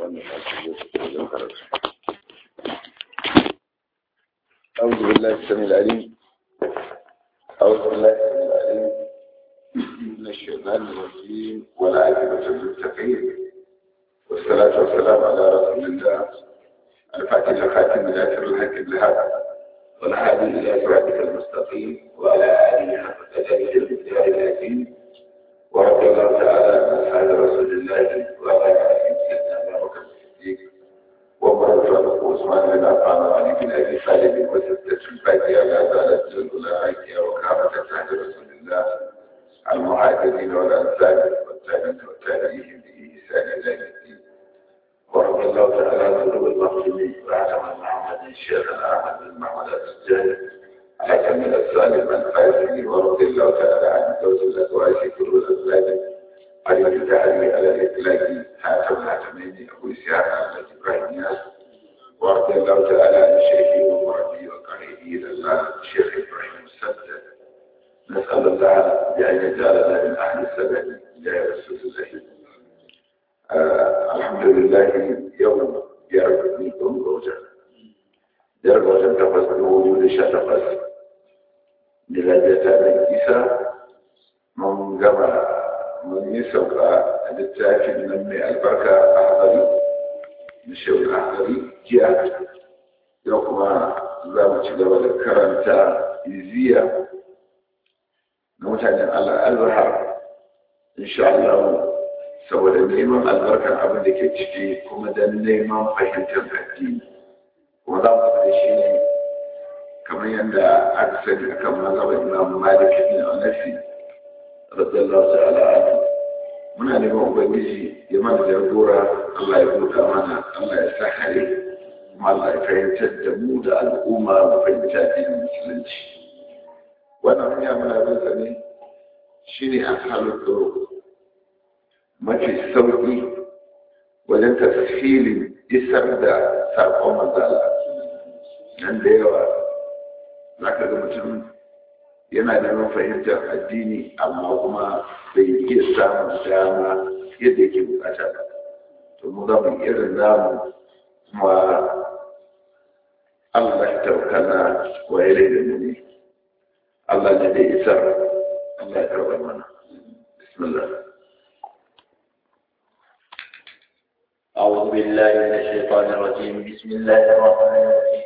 mu tashi wajen karatu أعوذ بالله السميع العليم أعوذ بالله السميع العليم من الشيطان الرجيم والعاقبة للمتقين والصلاة والسلام على رسول الله الفاتح الخاتم الآخر الحق الهدى والهادي إلى صراطك المستقيم وعلى آله حق قدره المقدار العظيم ورضي الله تعالى عن أصحاب رسول الله وعلى آله سيدنا أبو بكر الصديق وعمر الفاروق وعثمان بن عفان وعلي بن أبي طالب وستة الفاتحة لا زالت الأولئك وكافة أصحاب رسول الله المهاجرين والأنصار والتابعين والتابعين بإحسان إلى الدين ورضي الله تعالى عن قلوب المسلمين وعلى محمد الشيخ الأحمد بن محمد السجاد على كمال السالم الفاسد ورضي الله تعالى عن زوج الأزواج كل الأزواج علي التعالي على الإطلاق حاتم الحاتمين أبو إسحاق أحمد إبراهيم ياس ورضي الله تعالى عن شيخي ومربي وقائدي إلى الله الشيخ إبراهيم السدد نسأل الله بأن يجعلنا من أهل السبب يا رسول الله آه الحمد لله يوم يرب منكم روجا يرب وجن تفس بوجود شتفس لغاية من إيسا من جمع من يسوق للتأكيد من البركة أحضري نشو الأحضري جاء يوم za ci gaba da karanta iziya na mutanen al'azhar insha Allah saboda neman albarkar abin da ke ciki kuma don neman fahimtar addini kuma za mu da shi ne kamar yadda aka sani a kan mazhabar imam malik bin anafi radiyallahu ta'ala anhu muna neman ubangiji ya mana jagora Allah ya buɗa mana Allah ya sa hare kuma Allah ya fahimtar da mu da al'umma mu fahimci addinin musulunci wannan hanya muna bin sa ne shine a halin tsoro mafi sauƙi wajen tafsilin isar da saƙon manzala nan da yawa za ka ga mutum yana neman fahimtar addini amma kuma bai iya samun dama yadda yake bukata ba to mu za mu irin namu kuma Allah ya taukana wa ya da mu ne Allah ne da isar Allah ya karɓar mana bismillah أعوذ بالله من الشيطان الرجيم بسم الله الرحمن الرحيم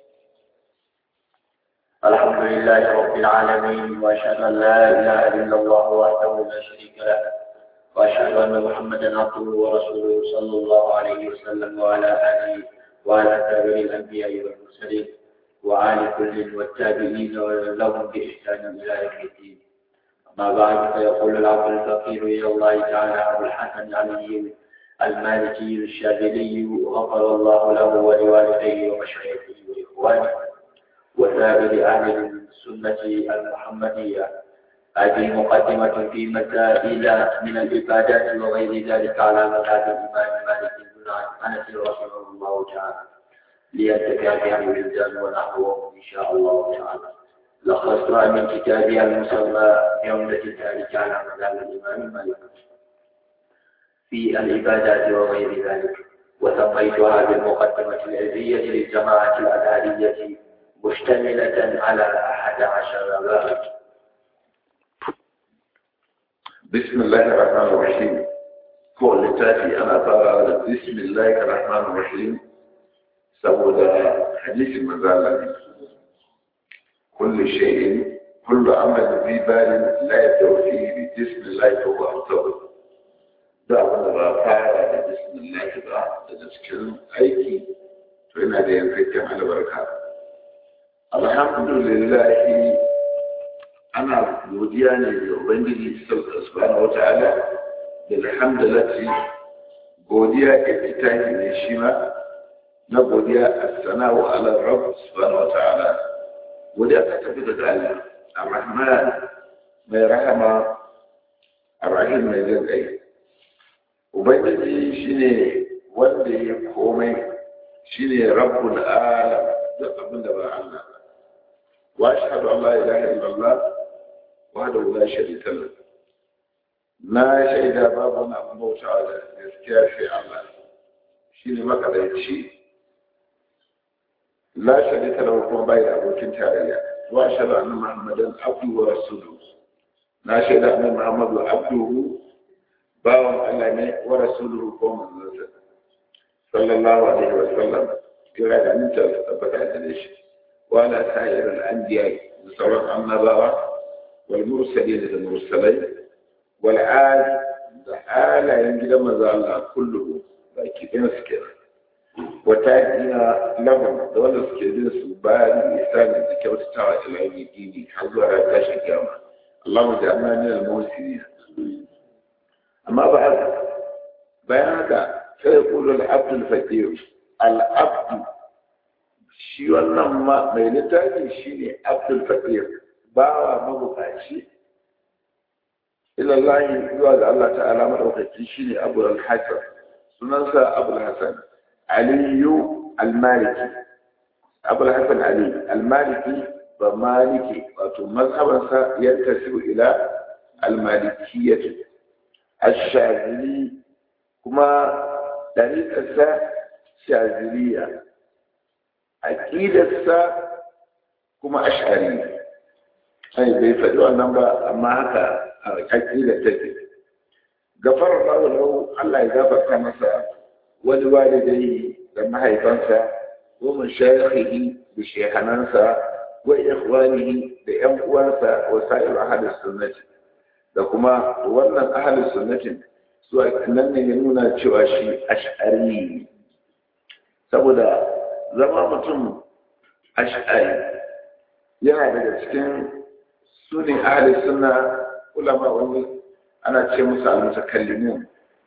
الحمد لله رب العالمين وأشهد أن لا إله إلا الله وحده لا شريك له وأشهد أن محمدا عبده ورسوله صلى الله عليه وسلم وعلى آله وعلى تابع الأنبياء والمرسلين وعلى كل والتابعين لهم بإحسان إلى يوم الدين أما بعد فيقول العبد الفقير إلى الله تعالى أبو الحسن العلي المالكي الشاذلي غفر الله له ولوالديه ومشايخه وإخوانه وسائر أهل السنة المحمدية هذه مقدمة في مسائل من العبادات وغير ذلك على مذهب الإمام مالك بن أنس رحمه الله تعالى لينتفع بها الولدان ونحوهم إن شاء الله تعالى لخصتها من كتابها المسمى عمدة ذلك على مذهب الإمام مالك في العبادات وغير ذلك وسميتها بالمقدمة العلمية للجماعة الأزهرية مشتملة على أحد عشر بابا بسم الله الرحمن الرحيم هو اللي أنا ترى بسم الله الرحمن الرحيم سوى حديث المزالة كل شيء كل عمل في بال لا يبدأ فيه بسم الله فهو أفضل da abin da ba fara da bismillah ba daga cikin aiki to yana da yankakken albarka alhamdulillah ana godiya ne da ubangiji subhanahu wata'ala da alhamdulillah godiya iftitahi ne shi ma na godiya as-sana'u ala rabb subhanahu wata'ala godiya ta tafi daga Allah ar-rahman mai rahama ar-rahim mai jin kai ubangiji shine wanda ya komai shine rabbul alam da abin da ba Allah wa ashhadu an la ilaha illallah wahdahu la sharika lahu na shaida babu wani abin bautawa da gaskiya sai Allah shi ne makadaici la sharika lahu kuma bai da abokin tarayya wa ashhadu anna muhammadan abduhu wa rasuluhu na shaida annabi muhammadu abduhu bawan Allah ne wa rasuluhu ko manzon sallallahu alaihi wa sallam kira da mutum su tabbata da shi wa la sa'ir al-anbiya da sauran annabawa wal mursalin da mursalai wal ali da alayen gidan manzo Allah kullu baki ɗin su ke wata ina lahum da wanda suke bin su bayan isani da kyautatawa ila yau dini har zuwa ran tashin kiyama Allah mu ja'alna min al-muhsinin amma ba haka bayan haka sai ya kulu al-abd al-faqir al-abd shi wannan ma mai littafi shine abd al-faqir bawa mabukaci ila Allah zuwa ga Allah ta'ala madaukaki shine Abu al-Hasan sunansa Abu al-Hasan Aliyu al-Maliki Abu al-Hasan Ali al-Maliki ba maliki wato mazhabansa ya tasiru ila al-malikiyyah ash-Shazili kuma dariƙarsa Shaziliya aqidarsa kuma ash'ari sai bai faɗi wannan ba amma haka aƙidar take gafar lahu Allah ya gafarta masa wani walidai da mahaifansa wa mashayikhihi da shehanansa wa ikhwanihi da ƴan uwansa wa sa'ir ahli sunnati da kuma wannan ahli sunnatin su nan ne ya nuna cewa shi ash'ari saboda zama mutum ash'ari yana daga cikin sunin ahli sunna ulama wani ana ce musu al-mutakallimun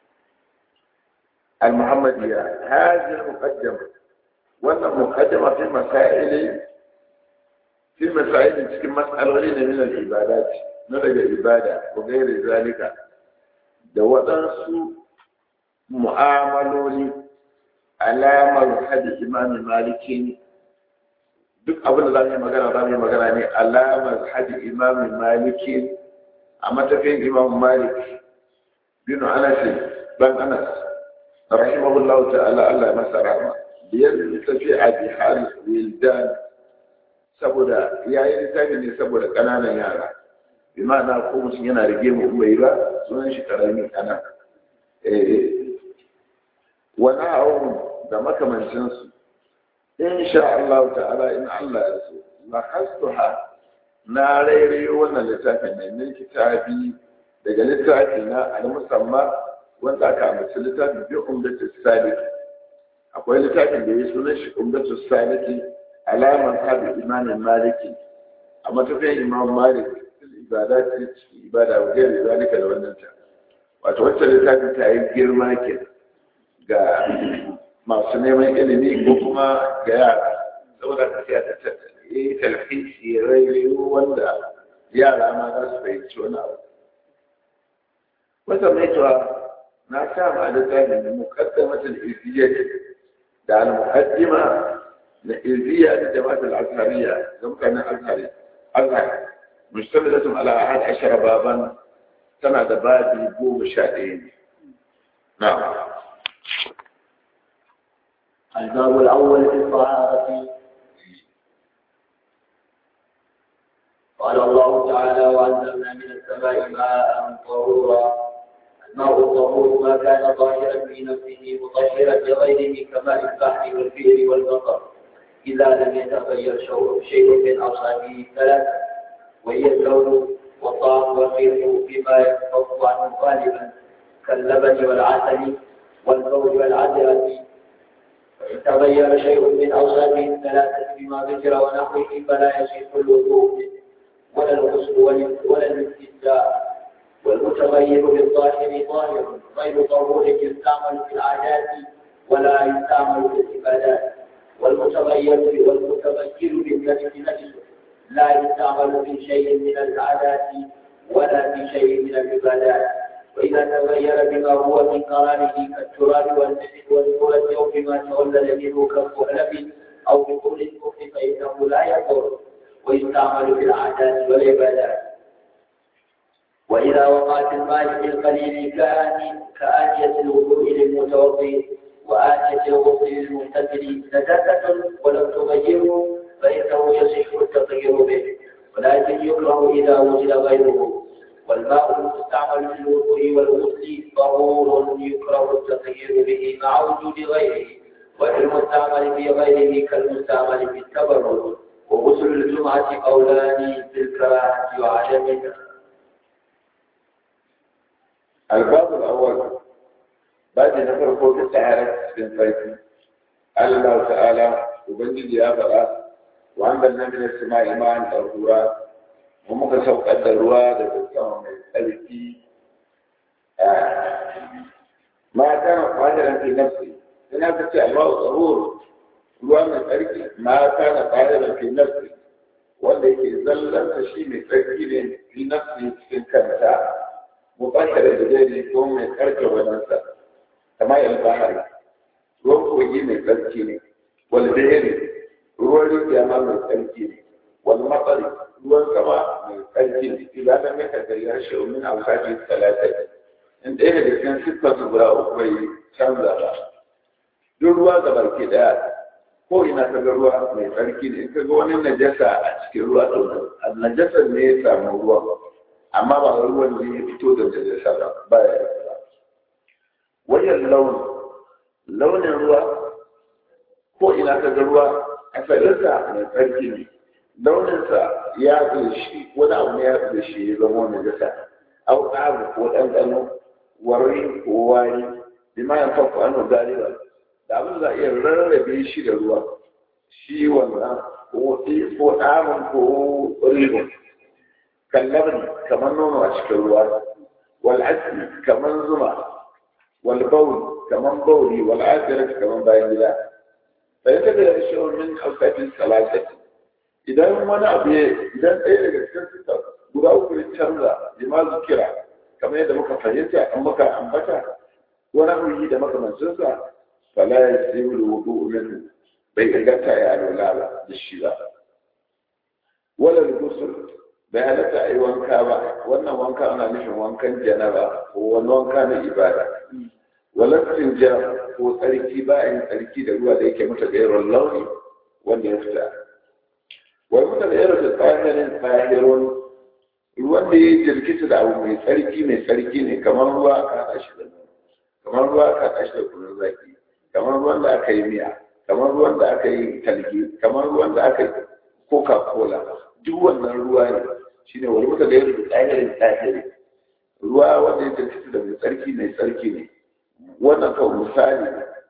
al-muhammadiyya hadhihi al-muqaddama wannan muqaddama fi masail fi masail cikin mas'aloli ne min al-ibadat na daga ibada ko gairi zalika da waɗansu mu'amaloli alamar hadi imam maliki duk abin da za mu yi magana za mu yi magana ne alamar hadi imam maliki a matafiyin imam malik bin anas ban anas rahimahullahu ta'ala Allah ya masa rahama biyar tafi a bihar wildan saboda ya yi littafi ne saboda ƙananan yara bi ma'ana ko mutum yana rige mu bai ba sunan shi karami kana wani hawan da makamancinsu in sha Allah ta'ala in Allah ya so la hastuha na rairayo wannan littafin ne min kitabi daga littafi na al musamma wanda aka ambaci littafin bi umdatu salik akwai littafin da ya sunan shi umdatu saliki alaman habi imanin maliki a matafiyan imam malik ibada ce ciki ibada wa gairi zalika da wannan ta wato wacce littafin ta yi girma ke ga masu neman ilimi ko kuma ga yara saboda ka sai ta yi talhisi rairayo wanda yara ma za su fahimci wani abu wata mai tuwa na sa ma littafin da mukaddamatul iziyya da al-muqaddima na iziyya da jama'atul azhariya da mutanen azhari azhar mustamilatun ala ahad ashara baban tana da babi goma sha ɗaya ne na'am الباب الأول في الطهارة قال الله تعالى وأنزلنا من السماء ماء طهورا الماء الطهور ما كان ظاهرا في نفسه مطهرا لغيره كماء البحر والبئر والمطر إذا لم يتغير شيء من أوصافه ثلاثة وهي اللون والطعم والريح بما ينفض عنه غالبا كاللبن والعسل والبول والعذرة فإن تغير شيء من أوصافه الثلاثة بما ذكر ونحوه فلا يصح الوضوء ولا الغسل ولا الاستنجاء والمتغير بالظاهر ظاهر غير طهور يستعمل في العادات ولا يستعمل في العبادات والمتغير والمتغير بالنفس نفسه لا يستعمل في شيء من العادات ولا في شيء من العبادات وإذا تغير بما هو من قراره كالتراب والنسل والفرد أو بما تولد منه كالخلف أو بطول الكفر فإنه لا يضر ويستعمل في العادات والعبادات وإذا وقعت الماء في القليل كآن كآنية الوضوء للمتوضئ وآنية المغتسل نجاسة ولم تغيره فإنه يصح التطهير به ولكن يكره إذا وجد غيره والماء المستعمل في الوضوء والغسل طهور يكره التطهير به مع وجود غيره والمستعمل في غيره كالمستعمل في التبرد وغسل الجمعة قولان في الكراهة وعدمها الباب الأول بعد نفر فوق التعارف من فايتي قال الله تعالى وبنجد يا بلا وأنزلنا من السماء ماء طهورا ومك سوق الدروا دكتور من الألفي ما كان قادرا في نفسه هنا بس الماء طهور ruwa mai tsarki ma kana ƙa'irar fi nafsi wanda yake zallan shi mai tsarki ne fi nafsi cikin kanta mubashara da zai ko mai karke wajensa kamar yin bahari ruwan kogi mai tsarki ne wani beheri ruwan rijiya ma mai tsarki ne wani matsari ruwan sama mai tsarki ne idan na mai kakari har shi umin alfaji talatai in ɗaya daga cikin siffar su guda uku bai canza ba duk ruwa ga barki ɗaya ko ina ka ga ruwa mai tsarki ne in ka ga wani najasa a cikin ruwa to najasa ne ya samu ruwa amma ba ruwan ne ya fito da najasa ba ba ya yi wajen launi launin ruwa ko ina ka ga ruwa asalinsa mai tsarki ne launinsa ya shi wani abu ne ya da shi ya zama najasa au abu ko ɗanɗano wari ko wari bima ya fafu anu galiba da abin za a iya rarrabe shi da ruwa shi wannan ko ko ɗamin ko ribon kallabin kamar nono a cikin ruwa wal asli kamar zuma wal bawl kamar bauli wal asirat kamar bayan gida sai ta da shi min alfafin salasati idan wani abu ya idan ɗaya daga cikin sita guda uku ya canza jima zikira kamar yadda muka fahimta an muka ambata wani abu da makamancinsa فلا يسلم الوضوء منه بيغتا يا الولا بالشيء ولا الغسل بهلتا اي وانكا با wannan wanka ana nufin wankan janaba ko wani wanka na ibada wala tinja ko tsarki bayan tsarki da ruwa da yake mata gairar launi wanda ya fita wai muta da yaro da tsahirin tsahirun ruwan da ya jirkita da abu mai tsarki mai tsarki ne kamar ruwa ka haɗa shi da kamar ruwa ka haɗa shi da kunun zaki kamar ruwan da aka yi miya kamar ruwan da aka yi talgi kamar ruwan da aka yi coca cola duk wannan ruwa ne shine wani muka da yadda tsahirin tsahiri ruwa wanda ya tafi da mai tsarki mai tsarki ne wannan kawai misali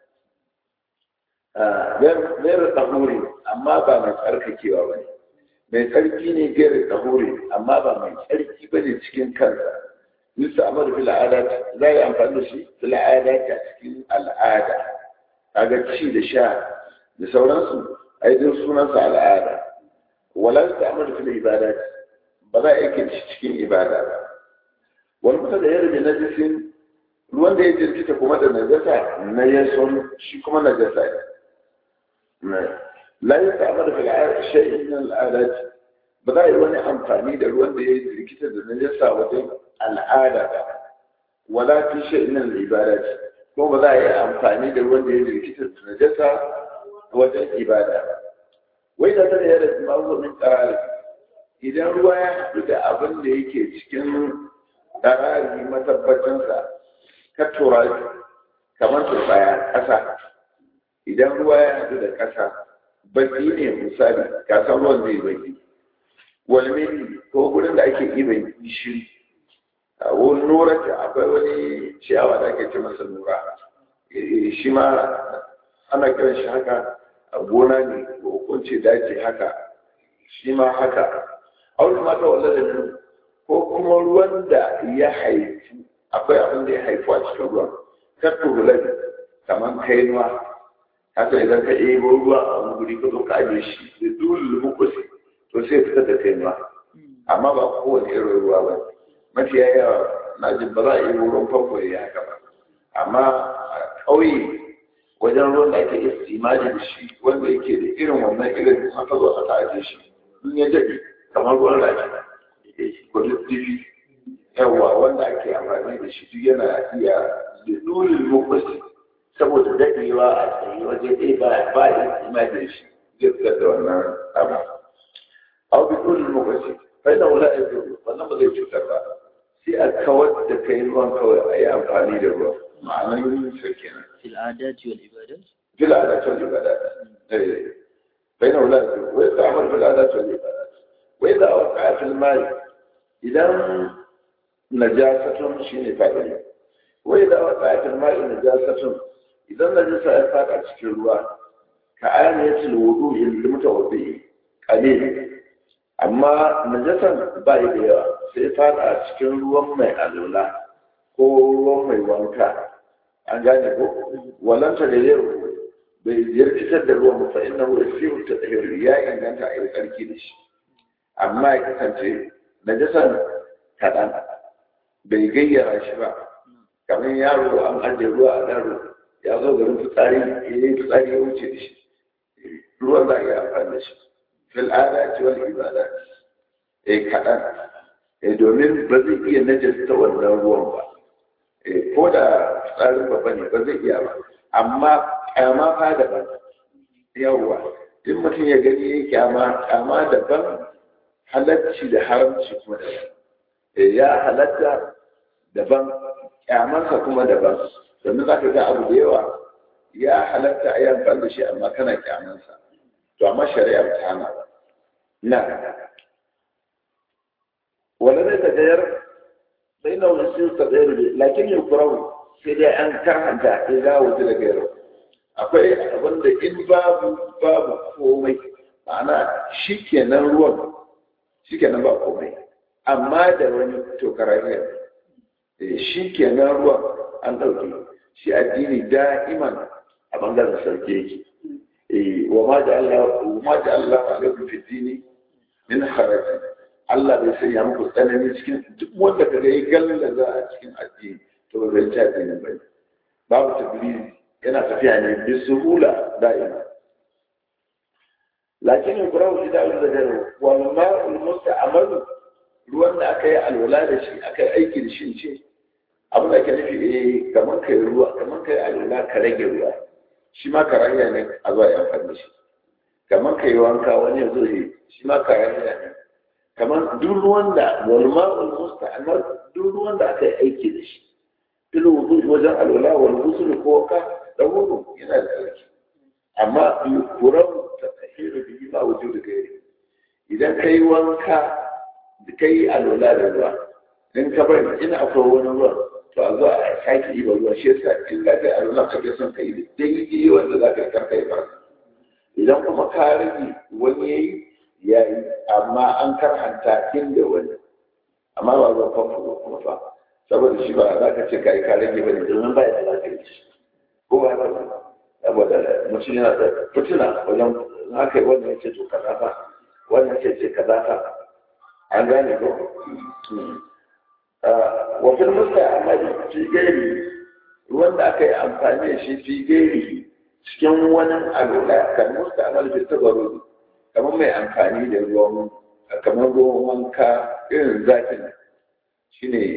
gairar tsahuri amma ba mai tsarkakewa ba ne mai tsarki ne gairar tsahuri amma ba mai tsarki ba ne cikin kansa yusa amadu fil al'ada za a yi amfani da shi fil al'ada a cikin al'ada kaga ci da sha da sauransu ai duk sunansa al'ada wala ta amur fil ibada ba za a yake cikin ibada ba wani mutum da ya rabe najisin ruwan da ya jirkita kuma da najasa na yason shi kuma najasa ne la ya ta amur fil shay'in min al'ada ba za a yi wani amfani da ruwan da ya jirkita da najasa wajen al'ada ba wala fi shay'in min al'ibada ko ba za a yi amfani da ruwan da ya rikita da najasa wajen ibada wai da ta da da mazumin karari idan ruwa ya haɗu da abin da yake cikin karari matabbacinsa ka tura kamar turbaya ƙasa idan ruwa ya haɗu da ƙasa baki ne misali ka san ruwan zai baki wani ko gurin da ake iban gishiri a wurin nura akwai wani ciyawa da ake ce masa nura shi ma ana kiran shi haka a gona ne ko kunce daji haka shi ma haka a wani mata wanda da ko kuma ruwan da ya haifu akwai abin da ya haifu a cikin ruwan kattu hulabi kamar kainuwa haka idan ka ɗebo ruwa a wani guri ka zo ka ajiye shi da dole mukusi to sai fitar da kainuwa amma ba kowane irin ruwa ba mafiya yawa na jin ba za a yi wurin famfo ya haka ba amma a ƙauye wajen ruwan da ake istimali da shi wanda yake da irin wannan irin haka zo aka ajiye shi in ya daɗe kamar ruwan rafi ko dibi yawa wanda ake amfani da shi duk yana iya da dole lokaci saboda daɗewa a tsaye waje ɗaya ba ba ya ima da shi zai fitar da wannan abu abu bi kullum lokaci kai da wula ya wannan ba zai cutar ba sai a kawar da kai ruwan kawai a yi amfani da ruwa ma'anar yin sa kenan في العادات والعبادات في العادات والعبادات إيه. بين أولاده ويستعمل في العادات والعبادات وإذا وقع في المال إذا نجاسة شيء فعلا وإذا وقع في الماء نجاسة إذا نجاسة يفاق أشكي الله كآنية الوضوء المتوضئ قليل أما نجاسة بايدة سيفاق أشكي الله ما ألولا ko ruwan mai wanka an gane ko walanta da yau bai jirkitar da ruwan fa inna hu yasiru tadhhir ya inganta a yi tsarki da shi amma ya kasance najasan kaɗan bai gayyara shi ba kamar yaro an ajiye ruwa a daro ya zo garin fitsari ya yi fitsari ya wuce da shi ruwan za a yi amfani da shi fil adati wal ibadat eh kaɗan eh domin ba zai iya najasta wannan ruwan ba eh ko da tsarin babba ne ba zai iya ba amma kyama fa daban yawwa in mutum ya gani ya kyama kyama daban halacci da haramci kuma daban Eh, ya halatta daban kyamansa kuma daban domin za ka ga abu da yawa ya halatta a yi amfani da shi amma kana kyamansa to amma shari'a ba ta hana ba na wanda zai ta gayar sai na wani sun ta gayar da lakin yin kurau sai dai an karhanta ya za wuce da gayar akwai abin da in babu babu komai ma'ana shi kenan ruwan shi kenan ba komai amma da wani tokarariyar shi kenan ruwan an ɗauke shi addini da'iman a bangaren sarki yake wa ma da Allah wa ma da Allah alaikum fi dini min haraji Allah bai sanya muku tsanani cikin duk wanda kaga yi galla za a cikin addini to ba zai ta addini ba babu tablizi yana tafiya ne bi suhula da'ima lakin yukrahu fi da'il zajr wal ma'ul musta'malu ruwan da aka yi alwala da shi aka yi aiki da shi ce abin da ke nufi eh kamar kai ruwa kamar kai alwala ka rage ruwa shi ma karayya ne a zuwa ya amfani da shi kamar kai wanka wani ya zo yi shi ma karayya ne kamar duk ruwan da wal ma'ul musta'mal duk ruwan da aka yi aiki da shi fil wudu wajen alwala wal ghusl ko ka da wudu yana da tsarki amma yukuran ta tahiru bihi ma wujudu gairi idan kai wanka da kai alwala da ruwa in ka bari ina akwai wani ruwa to a zo a sake yi ba ruwa shi yasa in ka kai alwala ka ga son kai da daidai wanda za ka yi karka yi farka idan kuma ka rage wani ya yi ya yi amma an karhanta inda wani amma ba zuwa famfo ba kuma fa saboda shi ba za ka ce ka yi ka rage ba ne domin ba ya da za ka yi shi ko ba haka ba saboda mutum yana da fitina wajen haka wannan ya ce to kaza fa wannan ce ce kaza fa an gane ko wafin musta amali fi gairi ruwan da aka yi amfani da shi fi gairi cikin wani alwala kan musta amali fi tabaru kamar mai amfani da ruwan kamar ruwan wanka irin zakin shi ne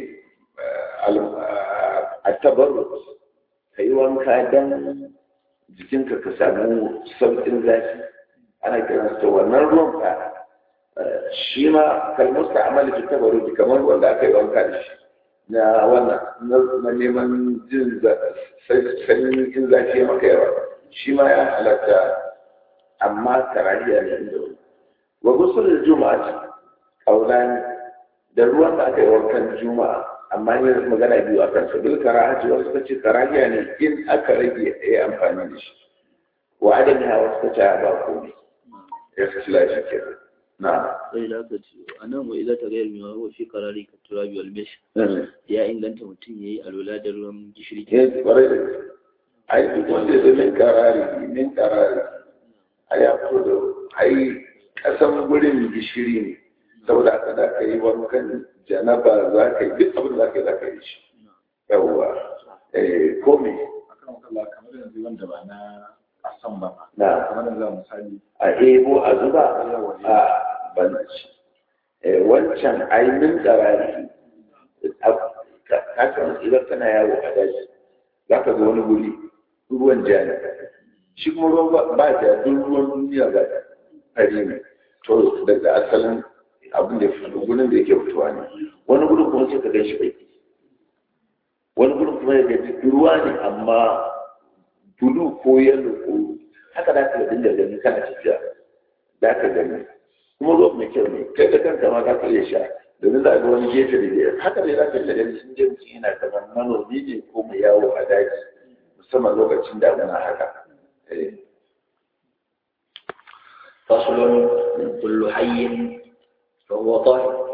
a tabaru ka yi wanka don jikinka ka samu sauƙin zafi ana kiransa wannan ruwan ka shi ma kalmusta amali fi tabaruki kamar wanda aka yi wanka da shi na wannan na neman jin sanyin jin zafi maka yawa shi ma ya halatta amma karahiya ne inda wani wa gusul juma'a kaulani da ruwan da aka yi wankan juma'a amma ne magana biyu akan sa bil karahati wasu kace karahiya ne in aka rage ya amfani da shi wa adami ha wasu kace ba komai ya kace lafiya kenan نعم sai da aka ce a nan wai za ta gayar mai wa fi karari ka turabi almesh ya inganta mutum ya yi alwala da ruwan gishiri eh kwarai da gaske ai duk wanda ya min karari min karari ai ya fito da ai kasan gurin gishiri ne saboda haka za ka yi wankan janaba za ka yi duk abin da za ka yi za ka yi shi yawwa eh ko me akan wakala kamar yanzu wanda ba na asan ba na kamar yanzu a misali a ebo a zuba a banci wancan ainihin tsarari kasan idan kana yawo a daji za ka ga wani guri ruwan ja ne shi kuma ruwan ba ja duk ruwan duniya ba fari ne to daga asalin abin da ya fito gudun da yake fitowa ne wani gudun kuma sai ka gan shi baki wani gudun kuma ya gaji ruwa ne amma bulu ko yalo ko haka da ka dinga gani kana tafiya da ka gani kuma ruwan mai kyau ne kai da kanka ma za ka iya sha domin za a ga wani gefe da gefe haka ne za ka iya gani sun je mutum yana kamar manomi ne ko mai yawo a daji musamman lokacin damuna haka فصل كل حي فهو طاهر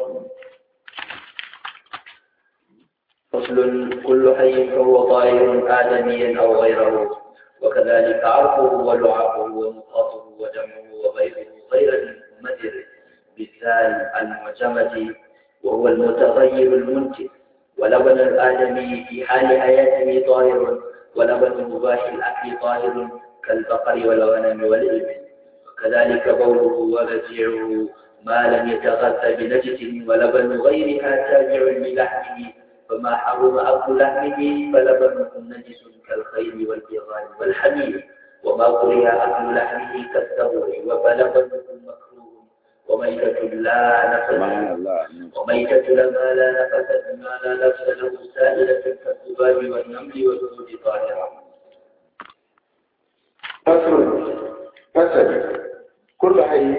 فصل كل حي فهو طاهر آدميا أو غيره وكذلك عرفه ولعابه ومخاطه ودمه وغيره غير المدر بالثال المعجمة وهو المتغير المنتج ولبن الآدمي في حال حياته طاهر ولبن مباح الأكل طاهر كالبقر والغنم والإبل وكذلك بوله ورجعه ما لم يتغذى بنجس ولبن غيرها تابع للحمه فما حرم أكل لحمه فلبنه نجس كالخيل والبغال والحمير وما كره أكل لحمه كالثور وفلبنه مكروه وميتة لا نفس وميتة لما لا نفس ما لا نفس له سائلة كالذباب والنمل والدود طاهرة فصل فصل كل حي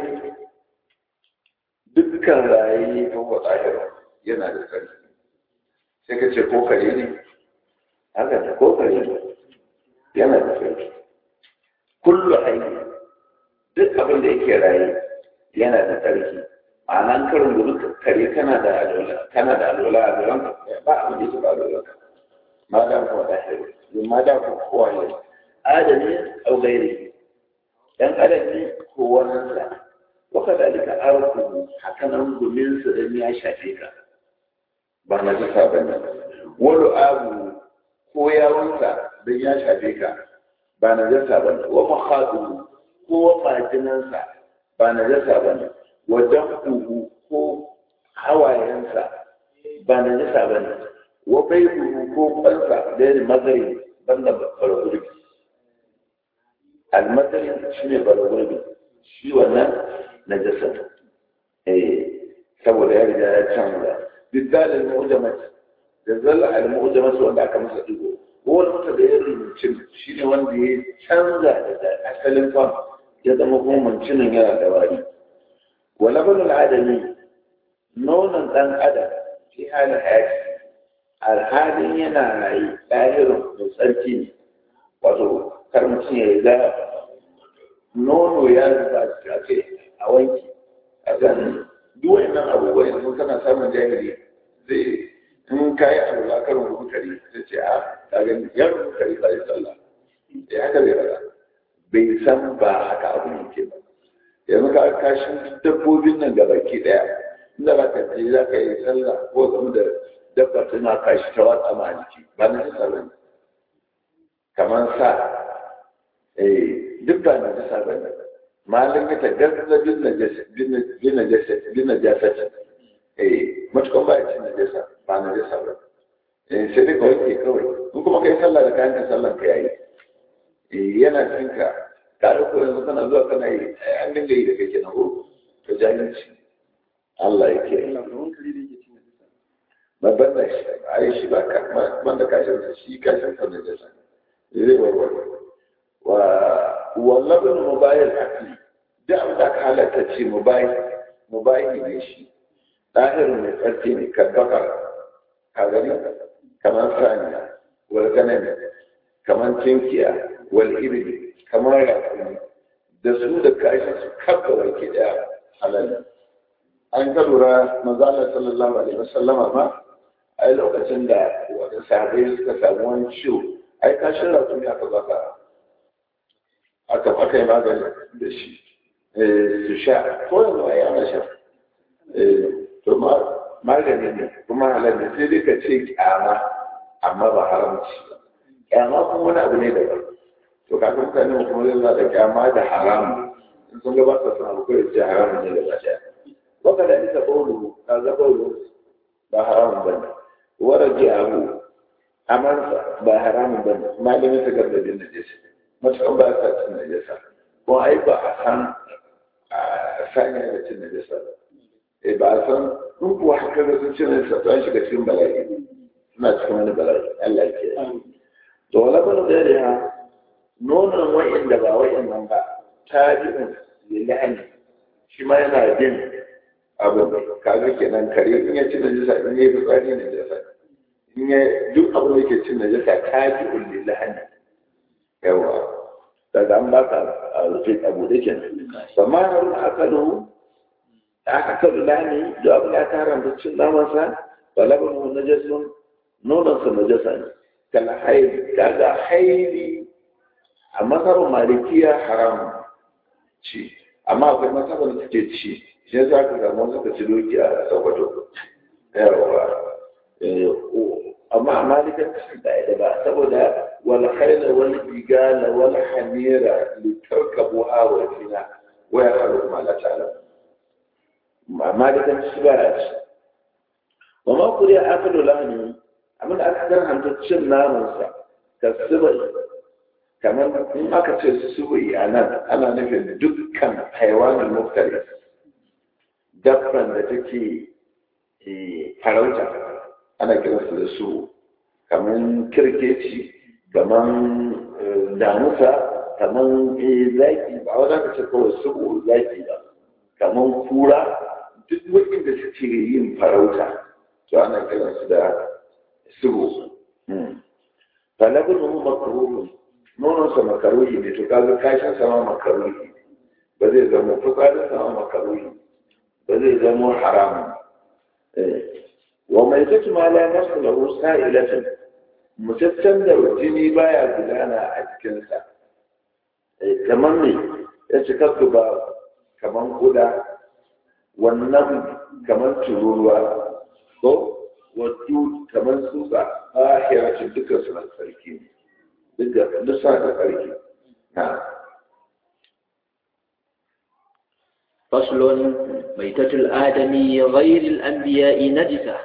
dukkan raye ko tsahira yana da sarki sai ka ce ko kare ne haka ne ko kare ne yana da sarki kullu hayy duk abin da yake raye yana da sarki a nan karin gudu kare kana da alwala kana da alwala a gaban ba abin da yake ba alwala ma da ko da hayy ma da ko kowa ne adami au gairi dan adam ne ko wannan sa وكذلك أرضه حكنا من سدن يا شافيكا ba na jisa ba ne wani abu ko yawonsa don ya shafe ka ba na jasa ba ne wa mahaɗu ko majinansa ba na jasa ba ne wa damɗuhu ko hawayensa ba na jasa ba ne wa baibuhu ko kwansa da yin mazari banda bargurbi almazari shi ne bargurbi shi wannan na jasa saboda ya riga ya canza بالذات المؤجمة جزال المؤجمة wanda aka masa digo ko wani mutum da ya rubuce shi ne wanda ya canza daga asalin fam ya zama kuma mancinin yana da wari wala banu adami nonon dan adam fi halin hayati alhalin yana rayu ɗahirin mai tsarki ne wato kar mutum ya ga nono ya zuba a ce a wanki a kan duk wannan abubuwa yanzu kana samun jahili zai in ka yi abu za ka rubuta kare sai ce a ka gani ya rubuta kare sai sallah ya haka zai fara bai san ba haka abu ne ke ba yanzu ka kashin dabbobin nan gaba ki daya inda ba ka je za ka yi sallah ko zama da dabba tana kashi ta watsa ma jiki ba na jisa ba ne kamar sa eh duk ba na jisa ba ne malin ya tagazza bin najasa eh matukan ba ya ci najasa ba najasa ba eh sai dai kawai ke kawai in kuma kai sallah da kayan ka sallan ka yayi eh yana cinka ka da ko yanzu kana zuwa kana yi an dinga yi da kake na ko to jahilci Allah ya ke babban da shi ai shi ba ka ban da kashin sa shi kashin sa najasa zai warware wa wallabin mubayil akli da abu da ka halatta ce mubayi ne shi ɗahirin mai tsarki ne kabbaka ka gani kamar saniya wal ganami kamar tinkiya wal iri kamar rakumi da su da kashi su kabba wake ɗaya halal an ka lura mazala sallallahu alaihi wasallama ma ai lokacin da wani sahabai suka samu wani ciwo ai kashin rakumi aka baka aka aka yi magani da shi su sha ko yanzu a yana sha to magani ne kuma halar ne sai dai ka ce kyama amma ba haramci kyama kuma wani abu ne daban to kafin mutane kuma zai zaɗa kyama da haramu in sun gabata sun abu kawai ce haramun ne gaba ɗaya waka da nisa baulu ka ga baulu ba haramun ba ne wara ji abu amansa ba haramun ba ne malamin ta gaba da najasa matukan ba sa cin najasa ko ai ba a san a sanya da cin najasa ba eh ba a san in kuwa haka da sun cin najasa to an shiga cikin bala'i suna cikin wani bala'i Allah ke to wala bana da ya nonon wa'inda ba wa'innan ba tabi'in lillahi shi ma yana jin abu kaga kenan kare in ya ci najasa in ya yi fitsari najasa in ya duk abin da yake cin najasa tabi'un lillahi yawa daga an baka a rufe abu da ke amma na rufe akalu aka kalu lani da abu ya ta haramta cin namansa ba labarin wani najasun nonansa najasa ne kala haili kaga haili a masarar malikiya haram ci amma akwai masarar da suke ci shi yasa ka samu suka ci doki a sakwato yawa amma a malikan su da da ba saboda wal khayla wal bigala wal hamira li tarkabu wa fina wa ya halu ma la ta'lam ma malikan su ba shi wa ma kuriya akalu lahni amma da aka dan hanta cin naman sa ka subai kamar in aka ce subai anan ana nufin dukkan haiwanin muftari dabban da take farauta ana kiransu da su kamar kirkeci kamar damusa kamar zaki ba wadda ka ce kawai su zaki ba kamar kura duk waɗanda suke yin farauta to ana kiransu da su falabin mu makaruhi nononsa makaruhi ne to kaga kashin sama makaruhi ba zai zama fitsarin sama makaruhi ba zai zama haramun wa mai zaki ma la nasu lahu sa'ilatin mutaccen da jini baya gudana a jikinsa kamar me ya ci kasu ba kamar kuda wannan kamar tururuwa ko waddu kamar tsutsa a hiracin dukkan su na tsarki ne duk sa da tsarki na فصل ميتة الآدمي غير الأنبياء نجسة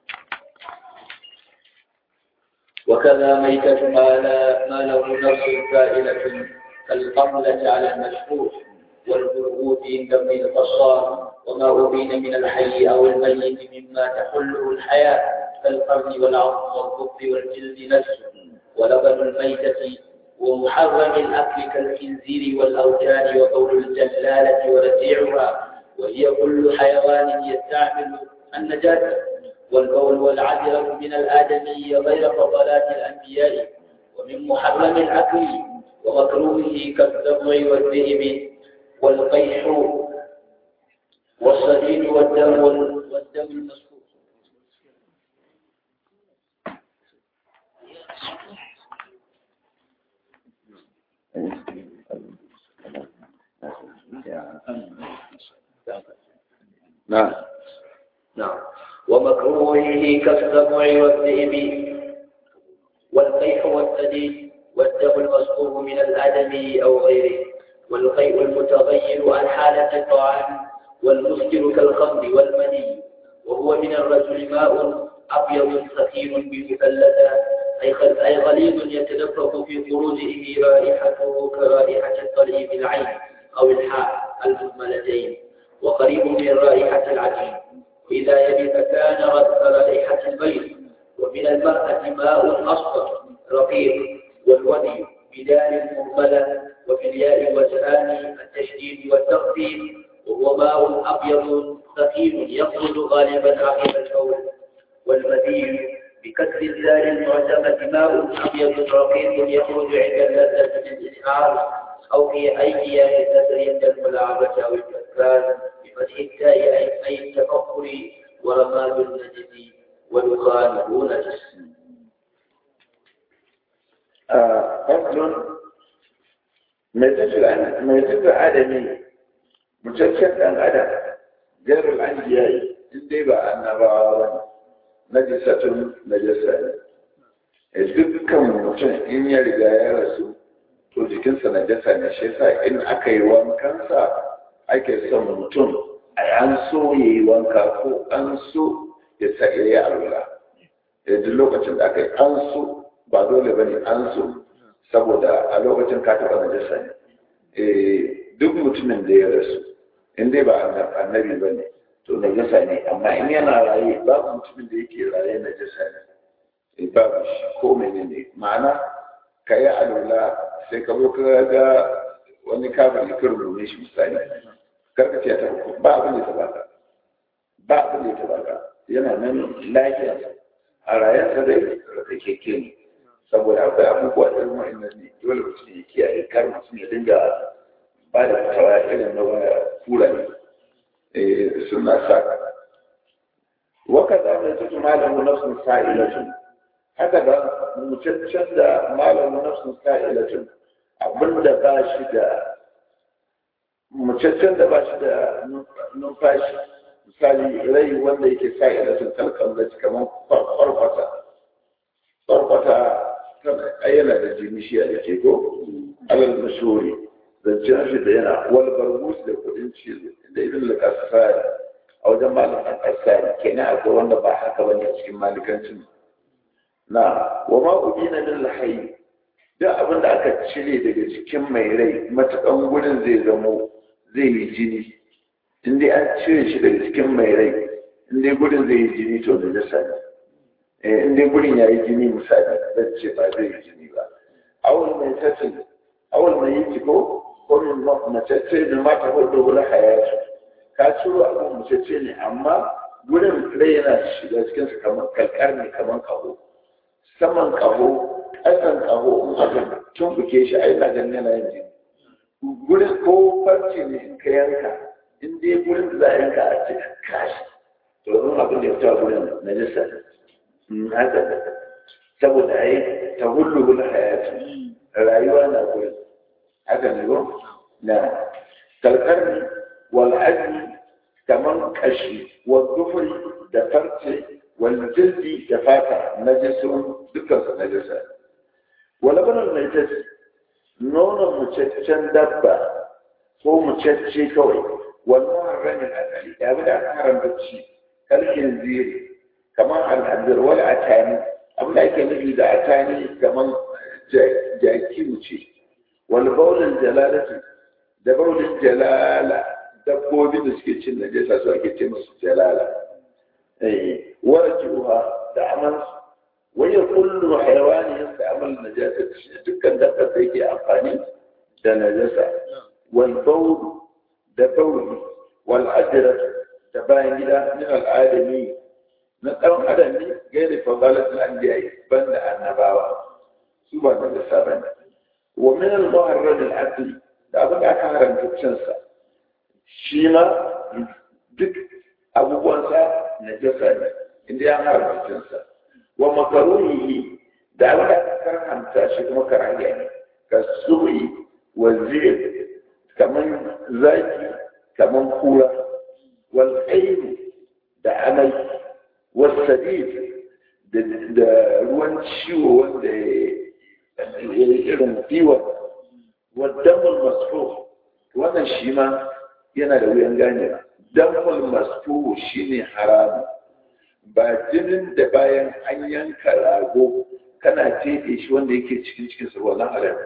وكذا ميتة ما, لا ما له نفس فائلة كالقملة على المشهور والبرغوث عند ابن القصار وما أبين من الحي أو الميت مما تحله الحياة كالقرن والعظم والكف والجلد نفسه ولبن الميتة ومحرم الأكل كالخنزير والأوتان وقول الجلالة ورجيعها وهي كل حيوان يستعمل النجاة والبول والعذرة من الآدمي غير فضلات الأنبياء ومن محرم الأكل ومكروهه كالسبع والذئب والقيح والصديد والدم والدم المسكوت نعم نعم ومكروهه كالسبع والذئب والقيح والسديد والدم المسكوب من الآدمي أو غيره والقيء المتغير عن حالة الطعام والمسكر كالخمر والمني وهو من الرجل ماء أبيض سخين بمثلثة أي خل- أي غليظ يتدفق في خروجه رائحته كرائحة الطليب العين أو الحاء المهملتين وقريب من رائحة العجين وإذا يبس كان رائحة البيض ومن المرأة ماء أصفر رقيق والودي بدال مهملة وفي الياء وجهان التشديد والتخفيف وهو ماء أبيض ثقيل يخرج غالبا عقب الفول والمذي بكسر الزال المعتمة ماء أبيض رقيق يخرج عند اللذة بالإسعار أو في أي كسر عند الملاعبة أو الكسران بفتح التاء أي- أي التفكر ورماد النجس ودخانه نجس فصل mai tafi adami mutaccen ɗan adam jarar an yayi in dai ba annabawa ba ne najisatun najasa ne dukkan mutum in ya riga ya rasu to jikinsa najasa ne shi yasa in aka yi wankansa ake son mutum a an so ya yi wanka ko an so ya sa ya yi alwala duk lokacin da aka yi an so ba dole ba ne an so saboda a lokacin ka taɓa najasa ne duk mutumin da ya rasu in dai ba annabi ba ne to najasa ne amma in yana raye babu mutumin da yake raye najasa ne babu shi ko menene ma'ana ka yi alula sai ka zo ka ga wani kafin ya kar shi misali karka ce ta ba abin da ta baka ba abin da ta baka yana nan lafiya a rayuwarsa dai da keke ne saboda akwai abubuwa da irin wa'annan ne dole mutum ya kiyaye kar mutum ya dinga ba da fitawa irin na kura ne suna sa waka za mu tutu malamu nafsun sa'ilatun haka da mutaccen da malamu nafsun sa'ilatun abinda ba shi da mutaccen da ba shi da numfashi misali rai wanda yake sa'ilatun talkan da kamar farfata farfata ayyana da jini shi a yake ko alal mashuri zancen shi da yana wal bargus da kudin cizo da ibn al-kasari a wajen malamin kasari kenan akwai wanda ba haka bane a cikin malikancin na wa ma ubina min al-hayy duk abin da aka cire daga cikin mai rai matakan gurin zai zamo zai yi jini in dai an cire shi daga cikin mai rai in dai gurin zai yi jini to da jasa ne in dai gurin ya yi jini misali zan ce ba zai yi jini ba awul mai tafi awul mai yi ko ko min macece da mata wadda wula hayatu ka ciro abin macece ne amma gurin rai yana shiga cikinsa kamar kalkar ne kamar kaho saman kaho ƙasan kaho in aka tumbuke shi ai na ganin yana yin jini gurin ko farce ne in ka yanka in dai gurin da za a yanka a cikin kashi to zan abin da ya fita gurin na jisa haka saboda ai ta hullu hul hayatu rayuwa na gurin haka ne ba na kalkarni wal azmi kaman kashi wa dufri da farce wal jildi da fata najisun dukkan su najisa wala banan najis nonon mucaccen dabba ko mucacce kawai wal muharramin akali ya bi da aka haramta ci kalkin ziri kamar al'adar wal atani abin da ake nufi da atani kamar jaki wuce wal baulin jalalati da baulin jalala dabbobi da suke cin najasa su ake ce musu jalala eh warjuha da aman waya kullu haywani yasta'mal najasa dukkan dabba da yake amfani da najasa wal baul da bauli wal ajrat da bayan gida min al adami na ɗan adam ne gairi fadalatul anbiya banda annabawa su ba da sabon wa min al muharram al aqli da abin da aka haramta cin sa shi ma duk abubuwan sa na jasa ne inda ya haramta cin sa wa makaruhi da abin da aka karanta shi kuma karahiya ne ka su'i wa zir kaman zaki kaman kura wal da amai wasadid da ruwan ciwo wanda ya irin diwa wadamul masfo wannan shi ma yana da wuyan gane damul masfo shi ne haramu ba jinin da bayan an yanka rago kana teɗe shi wanda yake cikin cikin sa wannan haram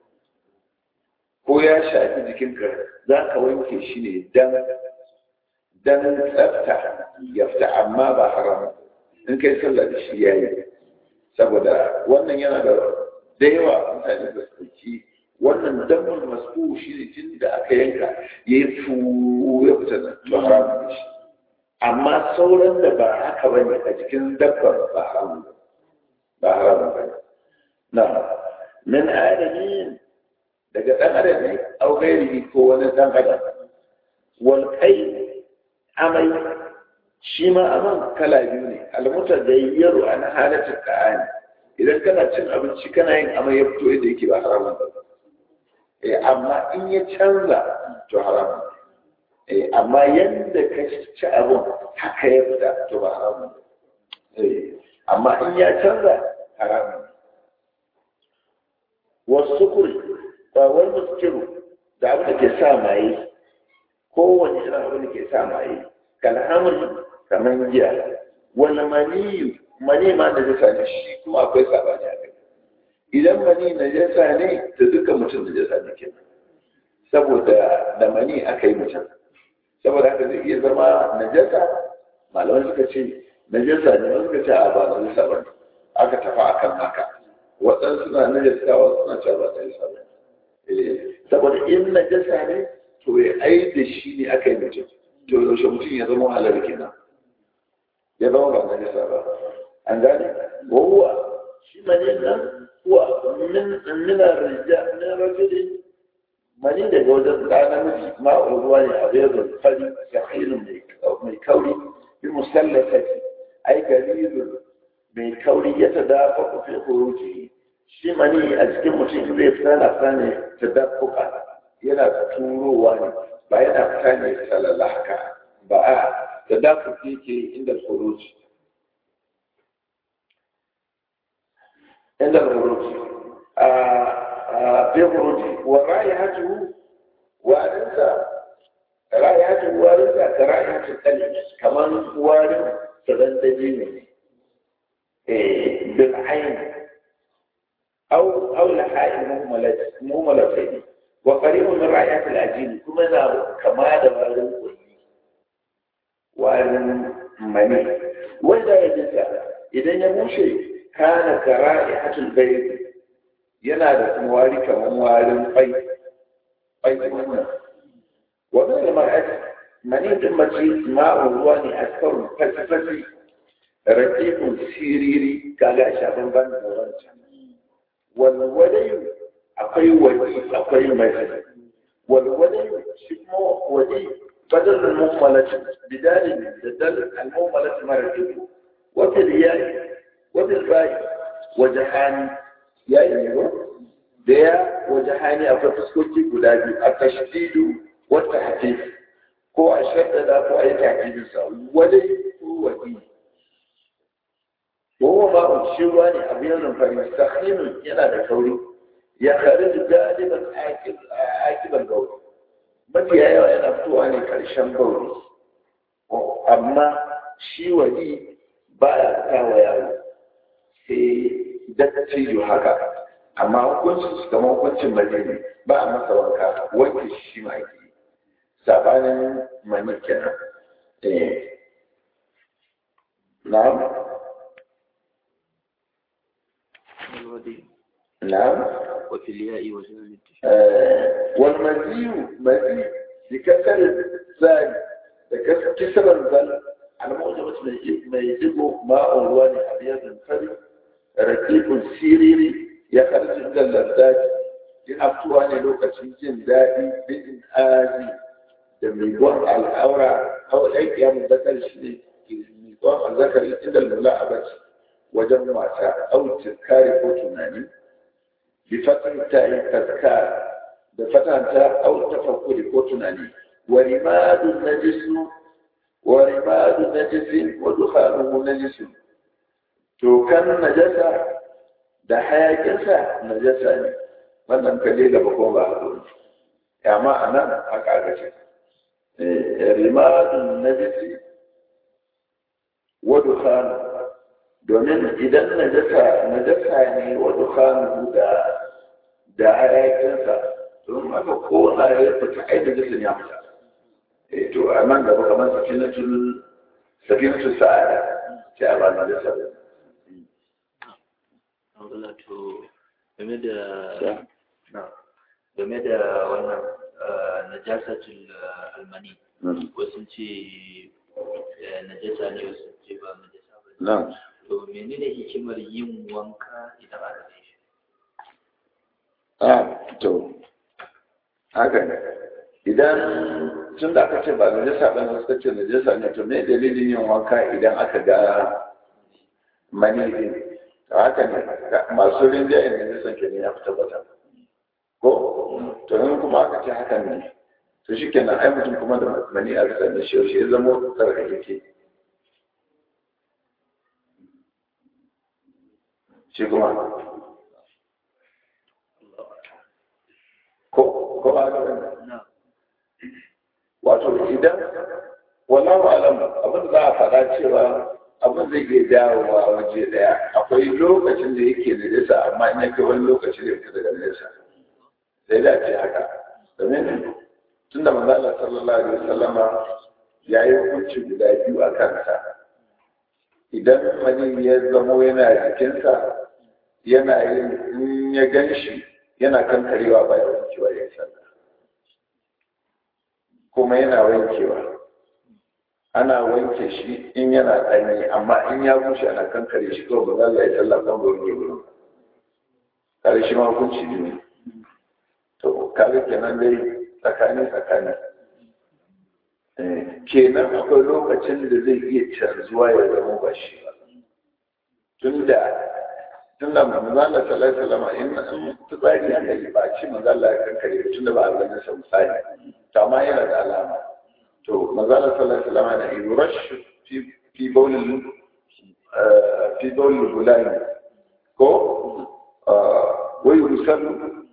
ko ya shafi jikinka za ka wanke shi ne dan dan tsafta ya fita amma ba haram in kai sallah da shi yayi saboda wannan yana da da yawa mutane da su wannan damar masu shi ne tun da aka yanka ya yi fu ya fita da to haram da shi amma sauran da ba haka ba ne a jikin dabbar ba haram ba haram ba ne na min adami daga ɗan adam ne au gairi ko wani ɗan adam wal kai amai shi ma aman kala biyu ne almuta da yaro an halatta ka'ani idan kana cin abinci kana yin amai ya fito yadda yake ba haramun ba eh amma in ya canza to haramun eh amma yanda ka ci abin haka ya fita to ba haramun eh amma in ya canza haramun wasu kuri ba wani muskiru da abin da ke sa maye kowane irin abin da ke sa maye kalhamar kamar giya wani maniyu mani ma najasa ne shi kuma akwai sabani a kai idan mani najasa ne to duka mutum najasa ne kenan saboda da mani aka yi mutum saboda haka zai iya zama najasa malaman suka ce najasa ne wani suka ce a ba najasa ba ne aka tafi akan haka waɗansu suna najasa wasu suna cewa ba najasa ba saboda in najasa ne to ya ai da shi ne aka yi mutum to yaushe mutum ya zama halar kenan ya zama ba najasa ba an gane wa huwa shi mani nan huwa min min ar-rijal min rajulin mani daga wajen ɗa namiji ma'ul ruwa ne a bayan fari sahilun mai kauri bi musallafati ai garirun mai kauri ya ta dafa ku fi huruji shi mani a cikin mutum zai tsana tsane ta dafuka yana turowa ne ba yana fita ne salala haka ba a ta dafuka yake inda huruji inda huruji a fi huruji wa ra'ayatu warinsa ra'ayatu warinsa ka ra'ayatu kalli kamar warin sadan daji ne بالعين أو أو لحاء مهملة مهملتين وقريب من رعاية الأجيل كما ذا كما دبر وأن مني وإذا يجلس إذا يمشي كان كرائحة البيت ينادى مواري كمواري قي قي منا ومن المرأة مني دمتي ماء الواني أكثر فلسفة rakikun siriri kaga a shafin ban da wancan walwalayu akwai wadi akwai mai walwalayu shi kuma wadi badal al-mummalati bidalin da dal al-mummalati mara dubu wata riyali wata bai wajahani ya yi da ya wajahani akwai fuskoki guda biyu a tashdidu wata hatif ko a shaddada ko a yi takidinsa wadai ko wadi وهو ماء الشواني أبيض فمستخدم ينا كوري يخرج غالبا عاقب عاقب البول mafi yawa yana fitowa ne karshen bauri amma shi wani ba ya kawo yaro sai dattijo haka amma hukuncin su kamar hukuncin majini ba a masa wanka wanke shi ma ake sabanin mani kenan na'am نعم وفي الياء وزن آه والمزي مزي بكسر الزاي بكسر كسر الزل على موجبة ما يجب ماء الوان أبيض فري رقيق سيريري يخرج من اللذات ينفتوها لوكة جن دائي بإن آزي دميقون الأورا أو الأيك يا مذكر شيء ميقون الذكر عند الملاعبة wajen wasa au tizkari ko tunani bi fatan ta yi tazkar da fatan ta au tafakkuri ko tunani wa rimadu najisu wa rimadu najisin wa dukhanuhu najisun to kan najasa da hayakinsa najasa ne wannan kalle gaba ko ba haka ya ma anan haka aka ce rimadu najisi wa dukhanuhu domin idan najasa najasa ne wa dukkanu da da hayakinsa don haka ko na ya fita ai najasin ya fita eh to a nan gaba kamar safinatul safinatul sa'ada sai a ba najasa da to game da game da wannan najasatul almani wasu ce najasa ne wasu ce ba najasa ba na'am to menene hikimar yin wanka idan aka kai shi a to haka ne idan tun da aka ce ba najasa ba ne suka ce najasa ne to me dalilin yin wanka idan aka ga mani din to haka ne masu rinjayen najasan ke ne ya fi tabbata ko to in kuma aka ce hakan ne to shi kenan ai mutum kuma da mani aka sanya shi yaushe ya zama tsarkake shi kuma ko ko ba ga wato idan wallahu alam abin da za a faɗa cewa abin zai iya dawowa waje daya akwai lokacin da yake da nesa amma in ya kai wani lokaci da fita daga nesa sai da ce haka domin tun da manzala sallallahu alaihi wasallama ya yi hukunci guda biyu a kansa idan wani ya zamo yana jikinsa yana yin in ya gan shi yana kankarewa bayan wankewa ya sallah kuma yana wankewa ana wanke shi in yana ɗanye amma in ya bushe ana kankare shi kawai ba za a yi sallah kan gurin gurin kare shi ma hukunci ne to kare kenan dai tsakani tsakani kenan akwai lokacin da zai iya canzuwa ya zama ba shi ba tun da tun da manzala sallallahu alaihi wasallam in tsari aka yi ba ci manzala ya kankare tun da ba a ganin sa misali to amma yana da alama to manzala sallallahu alaihi wasallam na yurash fi fi bawl fi bawl bulani ko wai yusallu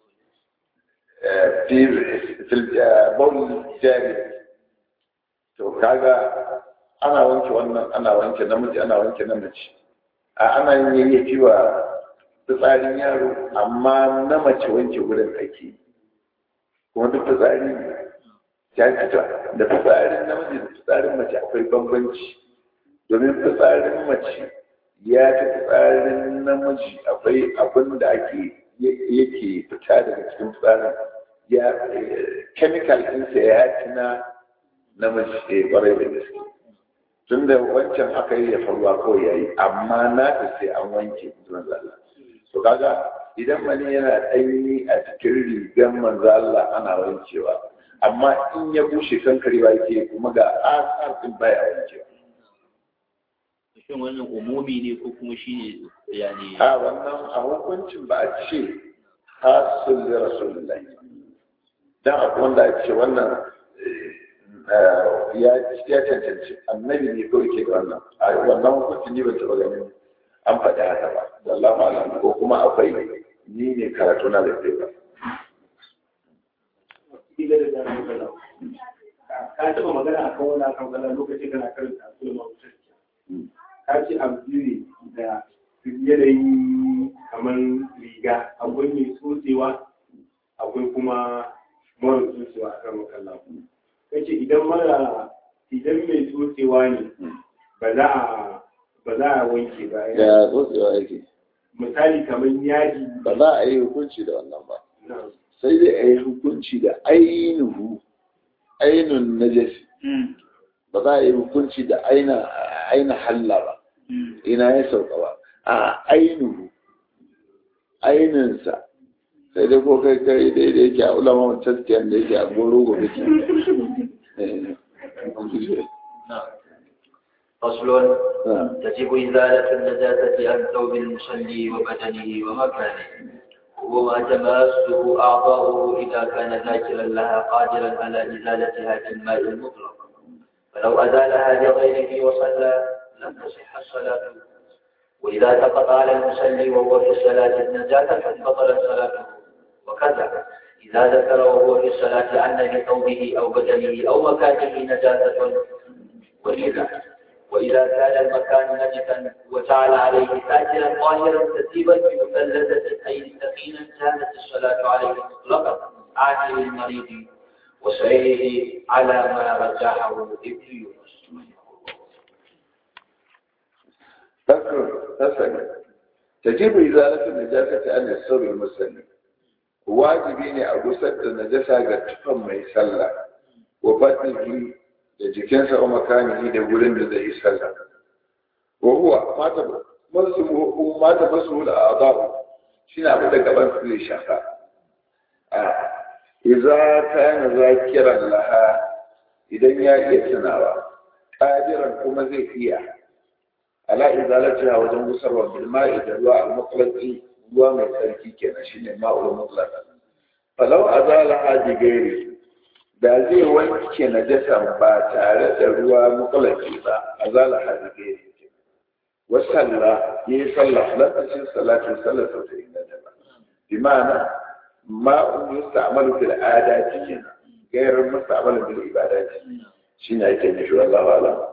fi fi bawl jari to kaga ana wanke wannan ana wanke namiji ana wanke namiji a ana yin yayyafi wa fitsarin yaro amma na mace wanke wurin ake kuma duk fitsari ya fita da fitsarin namiji da fitsarin mace akwai bambanci domin fitsarin mace ya fi fitsarin namiji akwai abin da ake yake fita daga cikin fitsarin ya chemical ɗinsa ya fi na namiji ya kwarai da gaske tun da wancan aka yi ya faruwa kawai ya yi amma na ta sai an wanke zuwan zalla so kaga idan mani yana ɗanyi a cikin rigar manzo Allah ana wankewa amma in ya bushe kankare ba yake kuma ga asar din baya wankewa shin wannan umumi ne ko kuma shi ne yani a wannan a hukuncin ba a ce hasul da rasulullahi dan akwai wanda a ce wannan ya cancanci annabi ne kawai ke da wannan a wannan hukuncin ni ban taɓa ganin an faɗi haka ba wallahu alam ko kuma akwai ni ne karatu na da ba ka taɓa magana a kan wani akan kala lokacin kana karanta a kuma mawutar ka ce abu biyu ne da yanayi kamar riga akwai mai tsotsewa akwai kuma mara tsotsewa a kan makalla ka ce idan mara idan mai tsotsewa ne ba za a ba za a wanke ba ya tsotsewa yake misali kamar yaji ba za a yi hukunci da wannan ba na sai dai a yi hukunci da ainihu ainun najasi ba za a yi hukunci da aina aina halla ba ina ya sauka ba a ainihu aininsa sai dai ko kai kai dai da yake a ulama taskiyar da yake a goro gobe ke فصل تجب إزالة النجاسة عن ثوب المصلي وبدنه ومكانه وما تماسه أعضاؤه إذا كان ذاكرا لها قادرا على إزالتها بالماء المطلق فلو أزالها لغيره وصلى لم تصح الصلاة وإذا سقط على المصلي وهو في الصلاة النجاسة بطلت صلاته وكذا إذا ذكر وهو في الصلاة أن لثوبه أو بدنه أو مكانه نجاسة وإذا وإذا كان المكان نجسا وجعل عليه ساكنا طاهرا تسيبا بمثلثة أي سكينا كانت الصلاة عليه مطلقة عاجل المريض وصحيحه على ما رجحه ابن يونس فكر مثلا تجب إزالة النجاسة عن الثوب المسلم wajibi ne a gusar da najasa ga tufan mai sallah wa batnihi da jikinsa wa makanihi da wurin da zai yi sallah wa huwa mata masu mata masu da azabu shine abin da gaban su zai shafa a idza kana zakiran laha idan ya iya tunawa qadiran kuma zai iya ala izalatiha wajen gusarwa bil ma'i da ruwa al-mutlaqi ruwa mai tsarki kenan shine ma'ul mutlaq falau azalaha bi gairi da zai wanke najasa ba tare da ruwa mutlaqi ba azalaha bi gairi wa salla yi sallah lokacin salatu sallatu ta inganta ba bi ma'ana ma'un yusta'malu fil adati gairar musta'malu bil ibadati shine ake nufi wallahu a'lam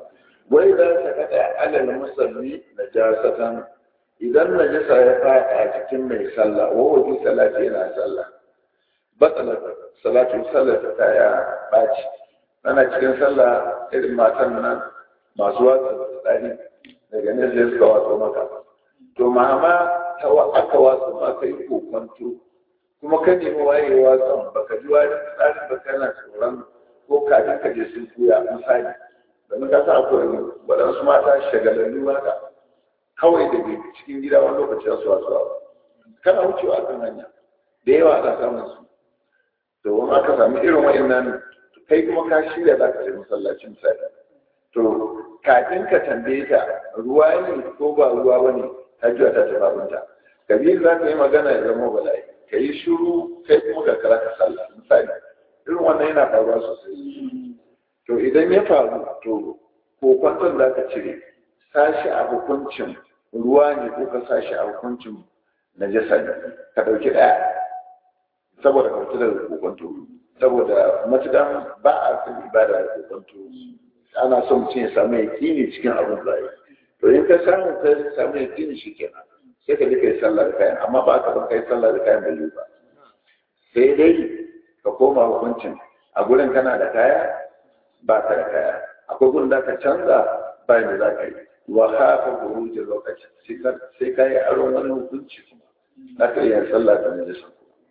wai za ta kada alal musalli najasatan idan najasa ya fada a cikin mai sallah wa wajen salati yana sallah batsalar salatu sallar ta ya baci ana cikin sallah irin matan nan masu watsa tsari daga nan zai suka watsa maka to mama ta aka watsa ma kai kokonto kuma ka nemi wayewa kan baka ji wani tsarin ba kana tsoron ko kafin ka je sun kuya misali domin ka sa akwai waɗansu mata shagalallu haka kawai da ke cikin gida wani lokaci su wasu kana wucewa kan hanya da yawa ana samun su to wani aka samu irin wa'annan kai kuma ka shirya za ka je masallaci misali to kafin ka tambaye ta ruwa ne ko ba ruwa ba ne ta juya ta tafi abinta kabiru za ka yi magana ya zama bala'i ka yi shuru kai kuma ka kara ka sallah misali irin wannan yana faruwa sosai to idan ya faru to ko kwanton za ka cire sashi a hukuncin ruwa ne ko ka sashi a hukuncin najasa ne ka ɗauki ɗaya saboda ka fita daga kokonto saboda matukan ba a san ibada da kokonto ana son mutum ya samu yaƙini cikin abin da to in ka samu ka samu yaƙini shi kenan sai ka je ka yi sallah da kayan amma ba ka ban ka yi sallah da kayan bai ba sai dai ka koma hukuncin a gurin kana da kaya ba ka da kaya akwai gurin da ka canza ba da za ka yi wa haka buruji lokaci sai ka yi aron wani hukunci kuma za ka iya sallah da najasa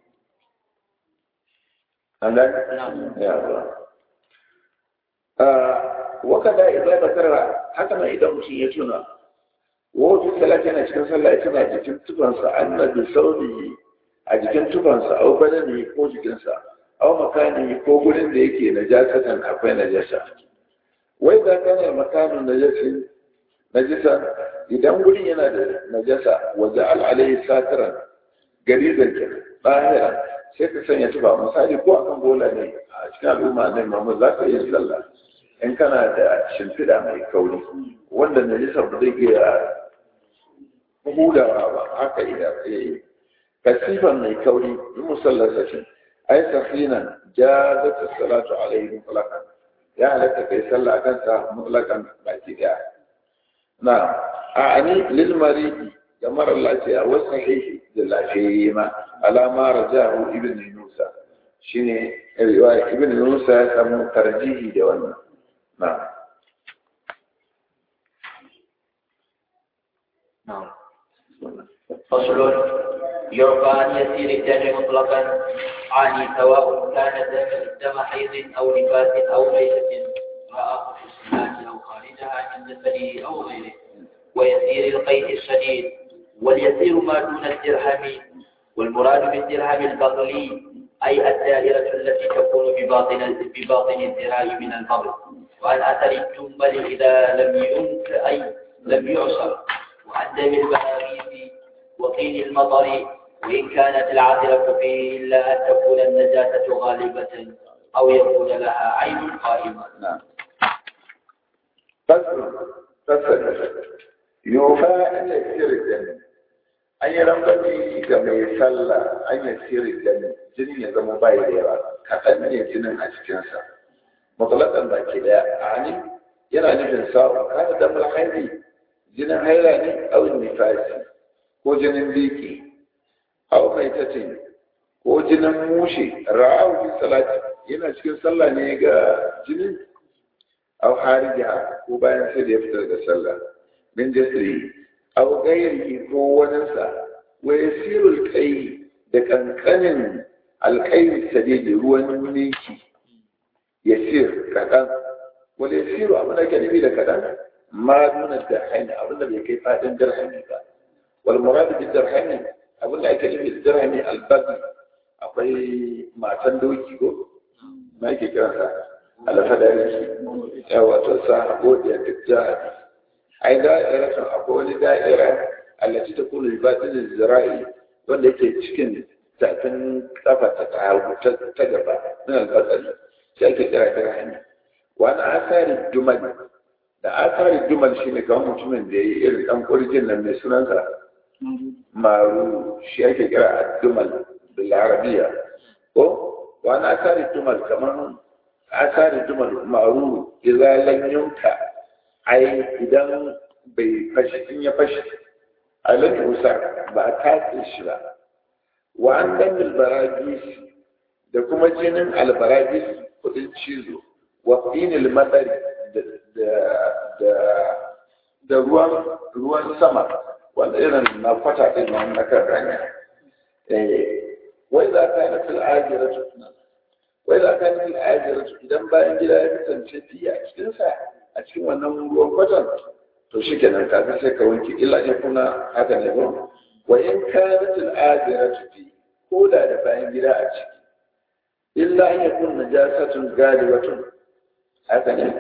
an gani ya ba wakada idan da karra haka nan idan mutum ya tuna wajen salati yana cikin sallah ya tuna jikin tufansa annabi sauri a jikin tufansa au badani ko jikinsa au makani ko gurin da yake najasatan akwai najasa wai da kana makanin najasin najasa idan gurin yana da najasa waje al'alai satiran gari zanke bahira sai ka sanya tufa misali ko akan bola ne a cikin al'umma ne mamu za ka yi sallah in kana da shimfiɗa mai kauri wanda najasa ba zai iya hudawa ba haka iya yi kasifan mai kauri in musallarsa shi ai safina jazat salatu alaihi mutlaqan ya halatta kai sallah kan sa mutlaqan baki daya na a ani lil maridi ga mara lafiya wa sahihi da lafiyayye ma alama rajahu ibn Musa shine riwaya ibn Musa ya samu tarjihi da wannan na نعم فصل يرفع عن يسير الدم مطلقا عن سواء كان دم دم حيض او نفاس او ميتة رآه في الصلاة او خارجها من جسده او غيره ويسير القيء الشديد واليسير ما دون الدرهم والمراد بالدرهم البغلي أي الدائرة التي تكون بباطن بباطن الذراع من البغل وعن أثر التنبل إذا لم ينك أي لم يعصر وعن دم البهاريز وقيل المطر وإن كانت العاثرة فيه إلا أن تكون النجاسة غالبة أو يكون لها عين قائمة نعم فصل فصل يوفى أن يسير الدم an yi rangwani ga mai sallah an yi sirri da jinin ya zama bai da yawa kaɗan ne jinin a cikinsa matsalakan ba ke daya a hani yana nufin sa'o kada da mulhaini jinin haila ne awin nifasi ko jinin biki au mai tatin ko jinin mushe ra'awu fi salati yana cikin sallah ne ga jinin au harijiha ko bayan sai da ya fita daga sallah min jasiri aw gairihi ko waninsa wa yasirul kai da kankanin alkai sadidi ruwan mulki yasir kadan wal yasiru abin da ke nufi da kadan ma duna dirhami abin da bai kai fadin dirhami ba wal murad bi dirhami abin da ake nufi da dirhami albagi akwai matan doki ko ma yake kiransa alfadari ya wato sa godiya duk jihar ai da'iratun akwai wani da'ira allaci ta kula batin zira'i wanda yake cikin tafin kafa ta hagu ta gaba min albatsari sai ake kira ta hanya wani asari dumal da asari dumal shine kamar mutumin da ya yi irin dan kurjin nan mai sunansa maru shi ake kira dumal bil arabiya ko wani asari dumal kamar asari dumal maru idza lam yunka ai idan bai fashi in ya fashi alal usa ba a tatse shi ba wa an dan albaragis da kuma jinin albaragis kudin cizo wa finil matsari da ruwan ruwan sama wanda irin na kwata din nan na kan ranya wai za ka yi fil ajiratu wai za ka yi fil ajiratu idan bayan gida ya kasance fiye a cikinsa a cikin wannan ruwan kwatan to shi kenan kafin sai ka wanke illa in kuna haka ne ba wa in kanat al ajiratu fi ko da da bayan gida a ciki illa an yakun najasatun galibatun haka ne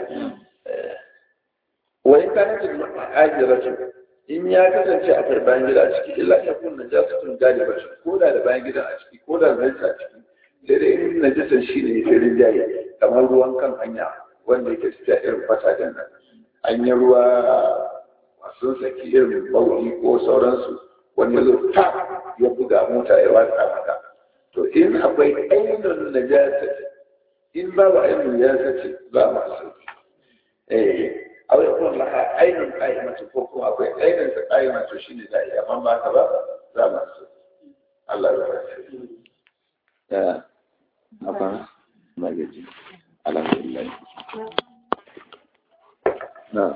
wa in kanat al ajiratu in ya kasance a bayan gida a ciki illa an yakun najasatun galibatun ko da da bayan gida a ciki ko da zai a ciki sai dai in najasan shi ne sai rinjaye kamar ruwan kan hanya wanda yake fita irin fatajen nan an yi ruwa masu saki irin bauri ko sauransu wani zo ta ya buga mota ya watsa maka to in akwai ainihin najasa in babu ainihin najasa ce ba masu eh a wani kuma laha ainihin ƙa'imatu ko kuma akwai ainihin sa ƙa'imatu shi ne da iya amma ba ka ba za masu Allah ya rasu ya apa magaji alhamdulillah nah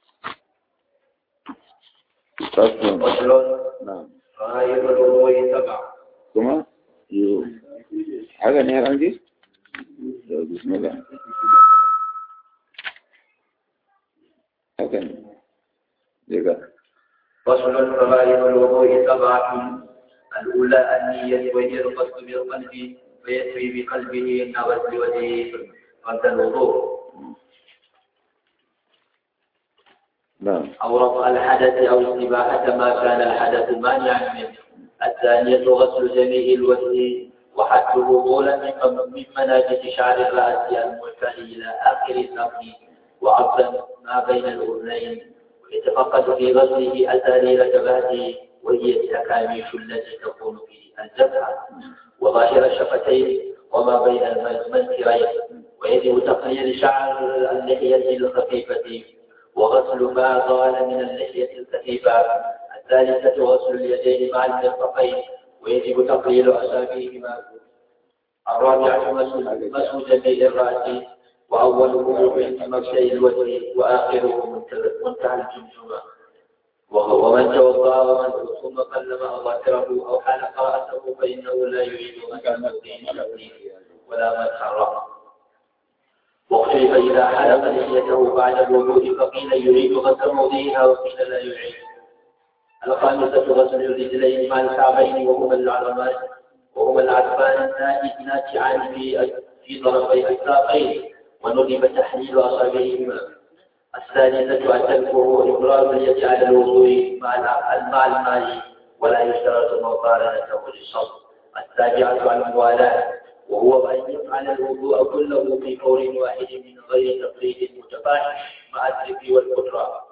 Fasfun. فصل Nah. غاية الوضوء سبع Kuma? Yo. Haka ne har an ji? Da bismillah. Haka ne. Daga. فصل فغاية الوضوء سبعة الأولى النية وهي القصد بالقلب فيسري بقلبه كغسل وجهه قبل الوضوء Na'am. أو رفع الحدث أو استباحة ما كان الحدث مانعا منه الثانية غسل جميع الوجه وحده طولا من من مناجد شعر الرأس المعتل إلى آخر الأرض وعرضا ما بين الأذنين ويتفقد في غسله أسارير جبهته وهي التكاميش التي تكون في الجبهة وظاهر الشفتين وما بين المنكرين ويجب تقليل شعر اللحية الخفيفة وغسل ما طال من اللحية الكثيفة الثالثة غسل اليدين مع المرفقين ويجب تقليل أصابعهما الرابعة مسح مسح جميع الرأس وأوله عند مغسل الوجه وآخره منتهى منتهى الجمجمة وهو- ومن توضأ ومن ثم قلم أظافره أو حلق رأسه فإنه لا يعيد مكان الدين ولا مسح الرأس واختلف إذا حلق لحيته بعد الوضوء فقيل يريد غسل موضعها وقيل لا يعيد الخامسة غسل الرجلين مع الكعبين وهما العظمان وهما العظمان الناتعان في في طرفي الساقين وندب تحليل أصابعهما الثالثة أن تذكره إبرام اليد على الوضوء مع الع- مع الماء ولا يشترط مقارنته للصوم السابعة الموالاة وهو أن يفعل الوضوء كله في فور واحد من غير تقليد متفاحش مع الذكر والقدرة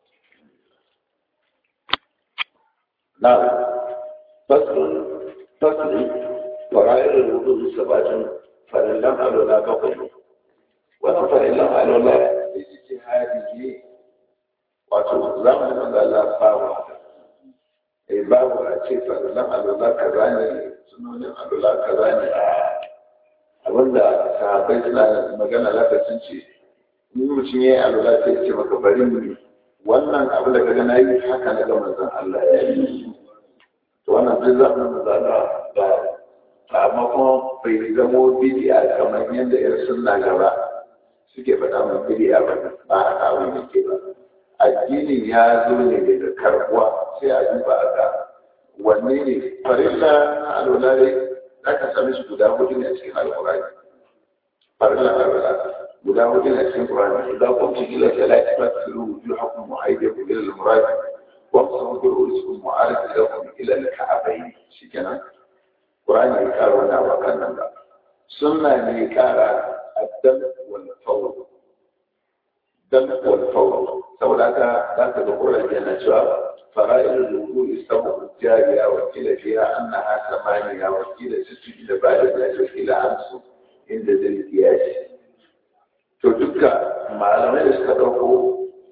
نعم فصل فصل فرائض الوضوء سبعة فإن لم ألو لا كفر وأنا فإن لم ألو لا اجتهاده wato zamanin da Allah bawa eh babu a ce farillan alwala kaza ne sunonin alwala kaza ne a abinda sahabbai suna magana zaka sun ce in mutum ya yi alwala sai ya ce maka bari mu yi wannan abu da kaga na yi haka na ga manzon Allah ya yi to wannan duk zamanin manzon Allah ba amma kuma bai zamo bidi'a kamar yadda yar sunna gaba suke faɗa min bidi'a ba ba haka abin da ke ba addinin ya zo ne daga karbuwa sai a duba a ga wanne ne farilla na alwala ne za ka sami su guda hudu ne a cikin alkurani farilla alwala guda hudu ne a cikin kurani idan kun ci ila ta lati ba su ru wuju hakun mu'ayyadu ila al-murad wa qsamu bi rusukum mu'arif lakum ila al-ka'bayn shikenan qur'ani ya kara wani abu kan nan ba sunna ne ya kara addam wal fawr dam wal fawr saboda haka za ka ga qur'ani yana cewa fara'il al-wudu istawu jariya wa kila fiha annaha samaniya wa kila sittu ila ba'da zalika ila amsu inda zai kiyashi to duka malamai da suka ɗauko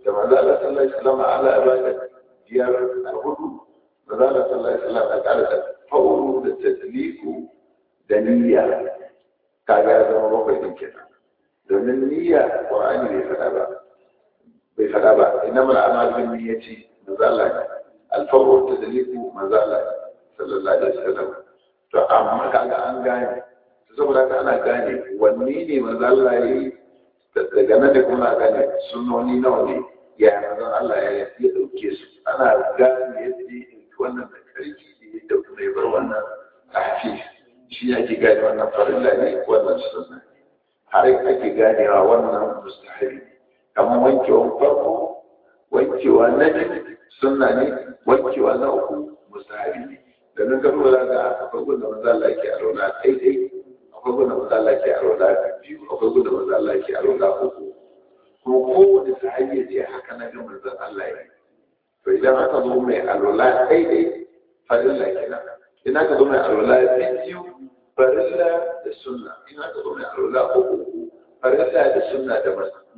da manzo Allah sallallahu alaihi wasallam ala ibada biyar a hudu manzo Allah sallallahu alaihi wasallam ya kara da fawru da tadliku da niyya kaga ya zama bakwai din kenan domin niyya Qur'ani bai faɗa ba bai faɗa ba innamal a'malu bin niyyati manzo Allah al-fawru tadliku manzo Allah sallallahu alaihi wasallam to amma kaga an gane saboda haka ana gane wanne ne manzo Allah ya yi daga nan da kuma gane sunoni nawa ne ya manzo Allah ya ya dauke su ana gane yadda ya wannan da karfi da ya dauke mai bar wannan tahfi shi ake gane wannan farilla ne wannan sunna har ake ganewa wannan mustahabi kamar wankewa farko wankewa na biyu sunna ne wankewa na uku mustahabi ne da nan ka lura ga akwai gunda manzo Allah yake alwala daidai akwai gunda manzo Allah yake alwala biyu akwai gunda manzo Allah yake alwala uku ko kowane sahabi ya ce haka na ga manzo Allah ya to idan aka zo mai alwala daidai farilla kenan idan aka zo mai alwala biyu farilla da sunna idan aka zo mai alwala uku farilla da sunna da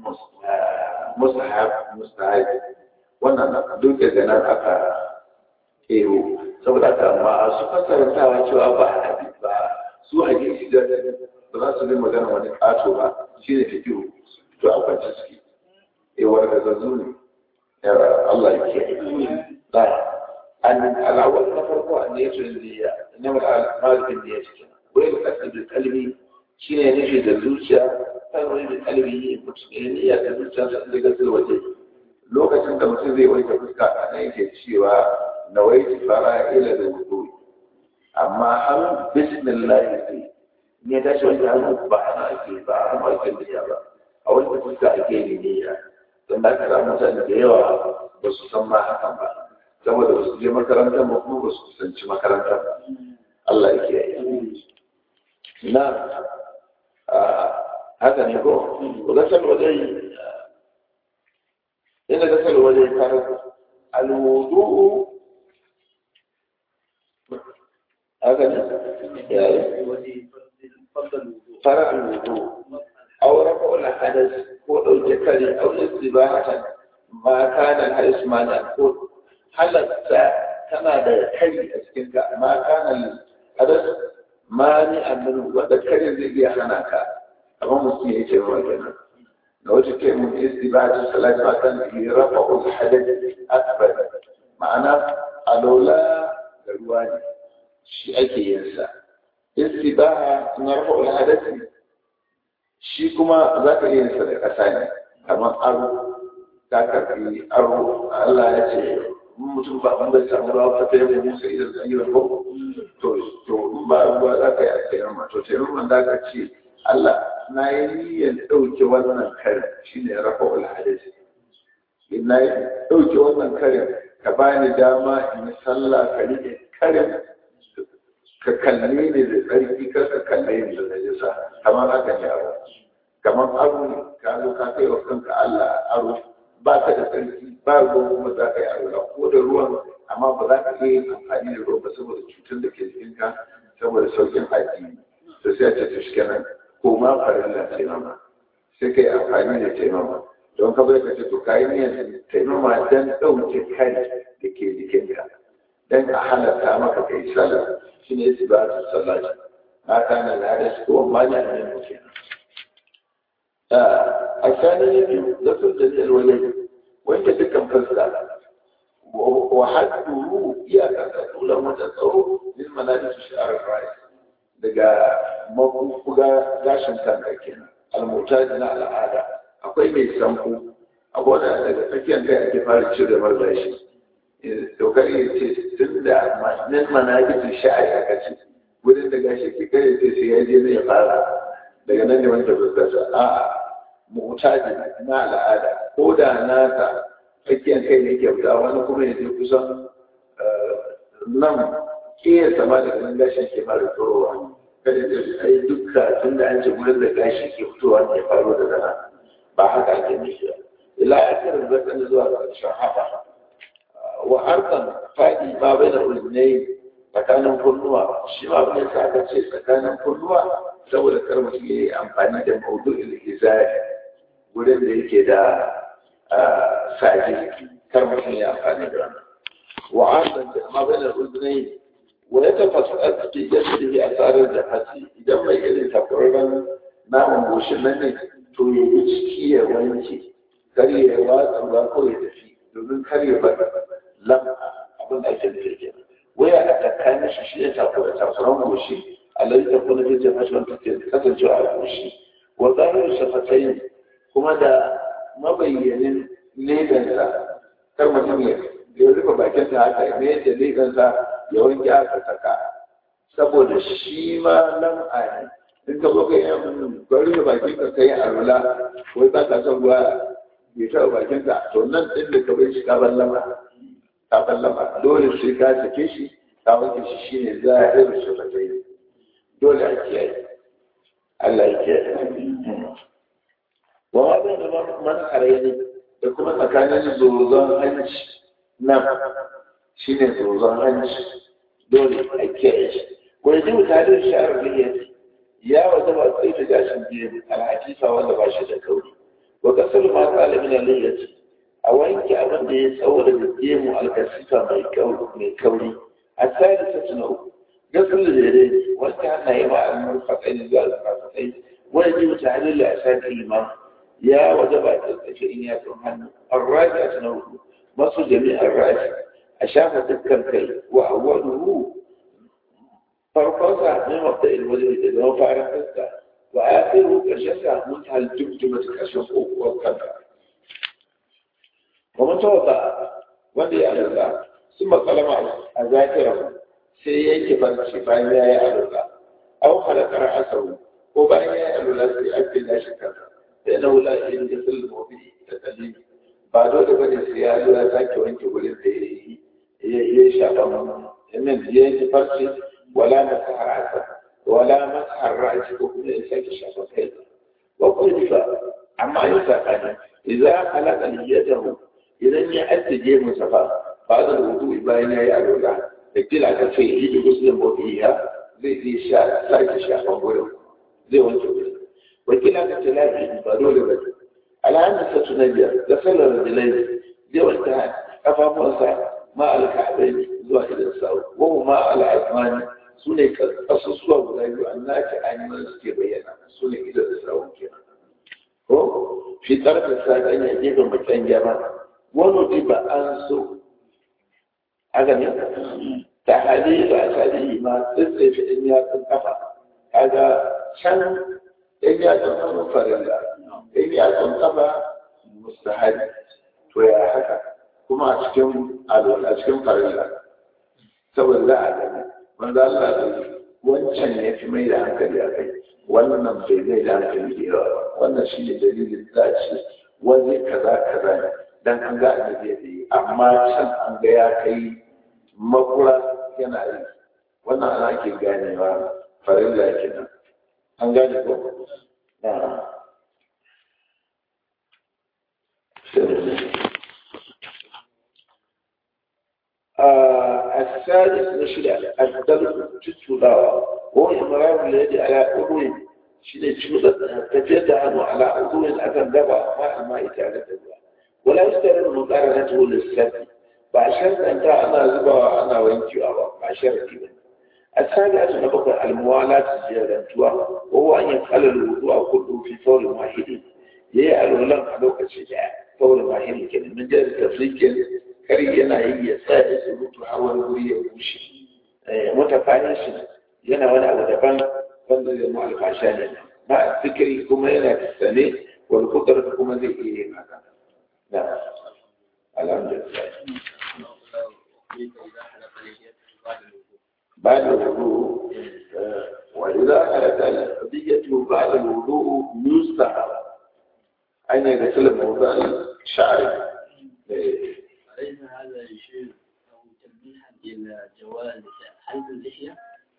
mustahab mustahab wannan duk daga nan aka kero saboda haka masu fasarantawa cewa ba hadisi ba su hadisi da ba za su bi magana wani ƙato ba shi ne fikiru to a kwanci suke e wanda zazzu ne Allah ya ke ba an alawar na farko an ne su niyya ne mal malikin niyya cikin wai da kasu da kalbi shi ne nufi da zuciya kan wani da kalbi mutum ne niyya da zuciya sun daga waje lokacin da mutum zai wanke fuska a nan yake cewa nawaitu fara'ila da wudu amma har bismillah ne ne ta shi wanda hannu ba ana ake ba a kuma ake niyya ba a wanda fuska ake yin niyya don da kara mutane da yawa ba su san ma hakan ba saboda ba su je makarantar ba kuma ba su kusanci makarantar Allah ya yi na haka ne ko gasar wajen ina gasar wajen karar alwudu haka ne yayi fara alwudu aw rafa al hadath ko dauke kare aw istibahatan ma kana al ismana ko halatta tana da kari a cikin ka ma kana al hadath mani amin wanda kare zai iya hana ka amma mutum ya ce wa kenan da wata ke mun istibahatu salat ma kan rafa al hadath akbar ma'ana alola da ruwa ne shi ake yin sa istibaha na rafa alhadasi shi kuma za ka iya yin sa da ƙasa ne kamar aro ta karfi aro Allah ya ce mutum ba an bai samu ruwa fata yau musa idan an yi rafa to to in ba ruwa za ka yi a tsayin ma to tsayin man da ka ce Allah na yi niyyar ɗauke wannan karin shi ne rafa alhadasi na yi ɗauke wannan karin ka bani dama in yi sallah ka rike karin ka kalle ni da tsarki kar ka kalle ni da najisa kamar haka ne aro kamar aro ne ka zo ka kai wa kanka Allah aro ba ka da tsarki ba ruwan kuma za ka yi aro ko da ruwan amma ba za ka iya amfani da ruwan ba saboda cutar da ke jikinka saboda saukin addini to sai a ce to shi kenan ko ma farilla taimama sai ka yi amfani da taimama don ka bai ka ce to ka yi niyyar taimama don ɗauke kai da ke jikinka don a halatta maka kai sallah shi ne su ba su sallah ma kana lada su ko ma ne ne muke a sani ne biyu da sun da ne wani wanda dukkan fuska wa haddu iyaka ta tula mata tsawo min manajis shi'ar rai daga mabuga gashin kanka kenan almutaji na al'ada akwai mai sanko akwai wanda daga tsakiyar kai ake fara cire marzashi dokar ya ce tun da nan manajis shi'ar aka ce wurin da gashi ke kai ce sai ya je ne ya fara daga nan ne wanda fuskarsa a'a mutaji na al'ada ko da nasa tsakiyar kai ne ke fita wani kuma ya je kusan nan ke sama daga nan gashin ke fara tsorowa kada da ai dukka tun da an ce wurin da gashi ke fitowa ne ya faro daga nan ba haka ake nufi ba ila akirin zakan zuwa ga ƙarshen haka wa arkan faɗi ma bai da ulmai tsakanin kunnuwa shi ma bai sa aka ce tsakanin kunnuwa saboda kar mutum ya yi amfani da maudu'il izari wurin da yake da saji kar mutum ya amfani da wannan wa'adan da ma bai da uzunai wa ya tafasa a cikin yadda ya tsarar da hasi idan mai irin takwararren naman goshin nan ne to ya yi ciki ya wanke kar ya watsa ba ko ya tafi domin kar ya bar lam'a abin da ake da yake waya a tsakanin shi shi ne takwaran goshi alai ta kuna ta jefa shi wanda ke kasancewa a goshi wa zahirin shafatai kuma da mabayyanin legansa kar mutum ya ya rufe bakin ta haka ne da legansa ya wanke aka saka saboda shi ma lam'a ne in ka zo kai yan bari da bakin ka kai arula wai ba ka son ruwa bai taɓa bakin ka to nan din da ka bai shi ka ballama ka ballama dole sai ka sake shi ka wanke shi shine zahirin shafatai dole a kiyaye Allah ya kiyaye wa ma bai da man harayi da kuma tsakanin zozon hanci nan shine zozon hanci dole a kiyaye shi wani jin tare shi a rubiyar ya wata ba sai ta gashin biyu alhakifa wanda ba shi da kauri wa kasar ma talibin aliyyati a wanke abin da ya tsawo da gemu alkasifa mai kauri a tsari ta na uku gasar da daidai wanda hannaye ma a murfaƙai zuwa alfafaƙai wani jin tare da asali imam ya waje ba ta tsaye in ya tsun hannu arraji a tana uku masu jami'ar rashi a shafa dukkan kai wa awwaluhu farkonsa ne mabda ilwaje da zama fara fuska wa akhiru karshen sa mun ta dubduma ta karshen kokuwar kanka wa mun tawata wanda ya alalla sun matsalama a zakira sai yanke farci bayan ya yi alalla au halakar asaru ko bayan ya yi alalla sai ake lashe kansa sai na wula in da sulhu mafi da kalli ba dole bane sai ya zo ya sake wanke wurin da ya yi ya shafa min ya yi farci ولا مسح رأسه ولا مسح الرأس وكل إنسان شخص كذا وقل عما يسأل إذا خلق نيته إذا يأتي جيم صفا بعد الوضوء بين يعلو له اكتل على شيء يجي مسلم وفيها زي زي شاء سايت شاء وقوله زي وانت وكلا كتلاقي ضروري بس على أن ستنجى غسل الرجلين زي وانت أفهم وسع ما الكعبين زواج الساو وهو ما العثماني su ne ƙasusuwa guda biyu an nace ainihin suke bayyana su ne ido da sawun kenan ko fi ƙarfin sa ɗan ya gefen bakin gyara wani diba an so a gani ta hali ba a sadi ma tsitsefe ɗin yatsun kafa kaga can ɗin yatsun kafa farilla ɗin yatsun kafa mustahari to ya haka kuma a cikin a cikin farilla saboda za a gani wanda Allah da wancan ya fi mai da hankali a kai wannan bai mai da hankali da yawa wannan shi ne dalilin za a ce wani kaza kaza ne dan an ga annabi ya yi amma can an ga ya kai makura yana yi wannan ana ake ganewa farilla kenan an gane ko na السادس نشرع الدرس تتولاوة وهو إمرار اليد على أذن شنو شنو تجد عنه على أذن أذن دبا ما ما يتعرف ولا يستمر مقارنته للسد بعشرة أنت أنا زبا أنا وأنت أبا بعشرة كذا السابعة نبقى الموالاة زيادة وهو أن يفعل الوضوء كله في فور واحد يعلو لم علوك الشجاع فور واحد كذا من جهة التفريق kar yana yi ya sa ya surutu har wani wuri ya bushe mutafanin shi yana wani abu daban wanda zai mu alfasha ne ba fikiri kuma yana sane wani kudar kuma zai iya yin haka na alhamdulillah بعد الوضوء وإذا أتى القضية بعد الوضوء يستحب أن يغسل موضع الشعر أليس هذا يشير أو تلميحا إلى جواز حلق اللحية؟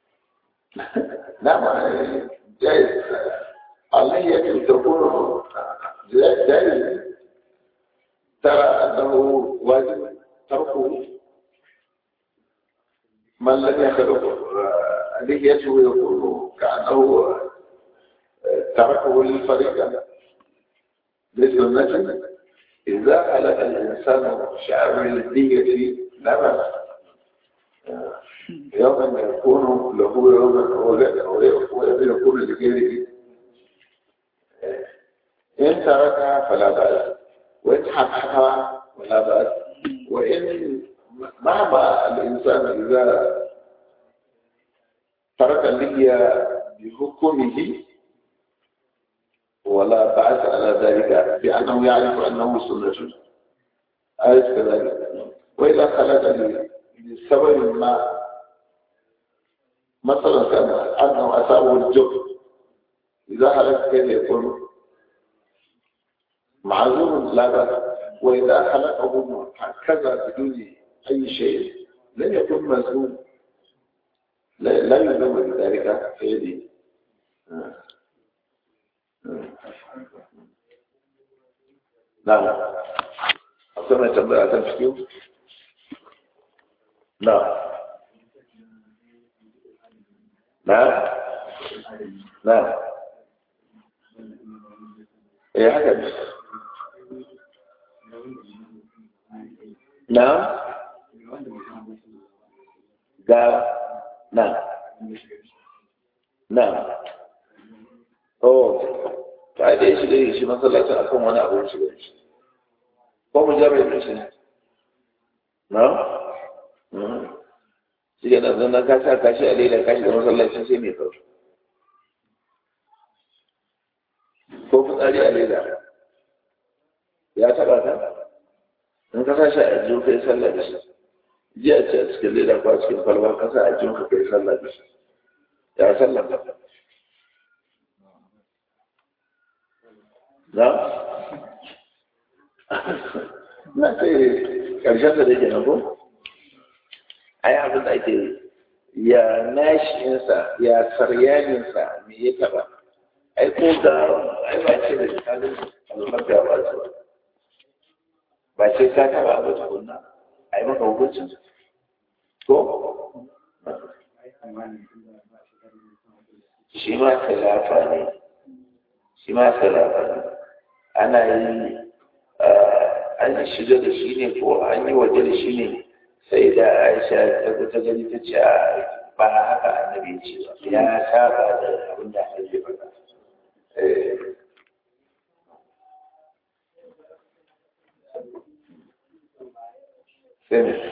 نعم جائز اللحية تكون جائز ترى أنه واجب تركه من لم يخلق لحيته يكون كأنه تركه للفريق لسنة إذا خلق الإنسان شعر الدية لا بأس يوما يكون له يوما ويكون لغيره إن تركها فلا بأس وإن حققها فلا بأس وإن مهما الإنسان إذا ترك اللحية بحكمه ولا بعث على ذلك بأنه يعرف أنه سنة أليس كذلك وإذا خلق لسبب ما مثلا كان أنه أصابه الجهد إذا خلق كيف يكون معذور لا بأس وإذا خلقه هكذا بدون أي شيء لن يكون مذموم لا لا يلزم بذلك فعلي نعم أصلا تنبأ تنفكيو نعم نعم نعم ايه حاجة نعم قال نعم نعم oh ta da shi da shi masallacin akan wani abu shi da shi ko mu jami'a da shi na shi ga nan nan ka sa kashi a leda kashi da masallacin sai mai kawo ko fitsari a leda ya taba ka in ka sa shi a jiyo kai sallah da shi jiya ce a cikin leda ko a cikin kwalba ka sa a jiyo ka kai sallah da shi ya sallah ka na na ce ƙarshen da ke nan ko ai abin da ake ya nashinsa ya saryaninsa me ya taba ai ko ga ai ba ce da kalin albarka ba su ba ba ce ka taba ba tukunna ai maka hukuncin ko shi ma khilafa ne shi ma khilafa ne ana yi an yi shiga da shi ne ko an yi waje da shi ne sai da aisha ta ta gani ta ce ba haka annabi ce ba ya saba da abin da annabi ya faɗa sai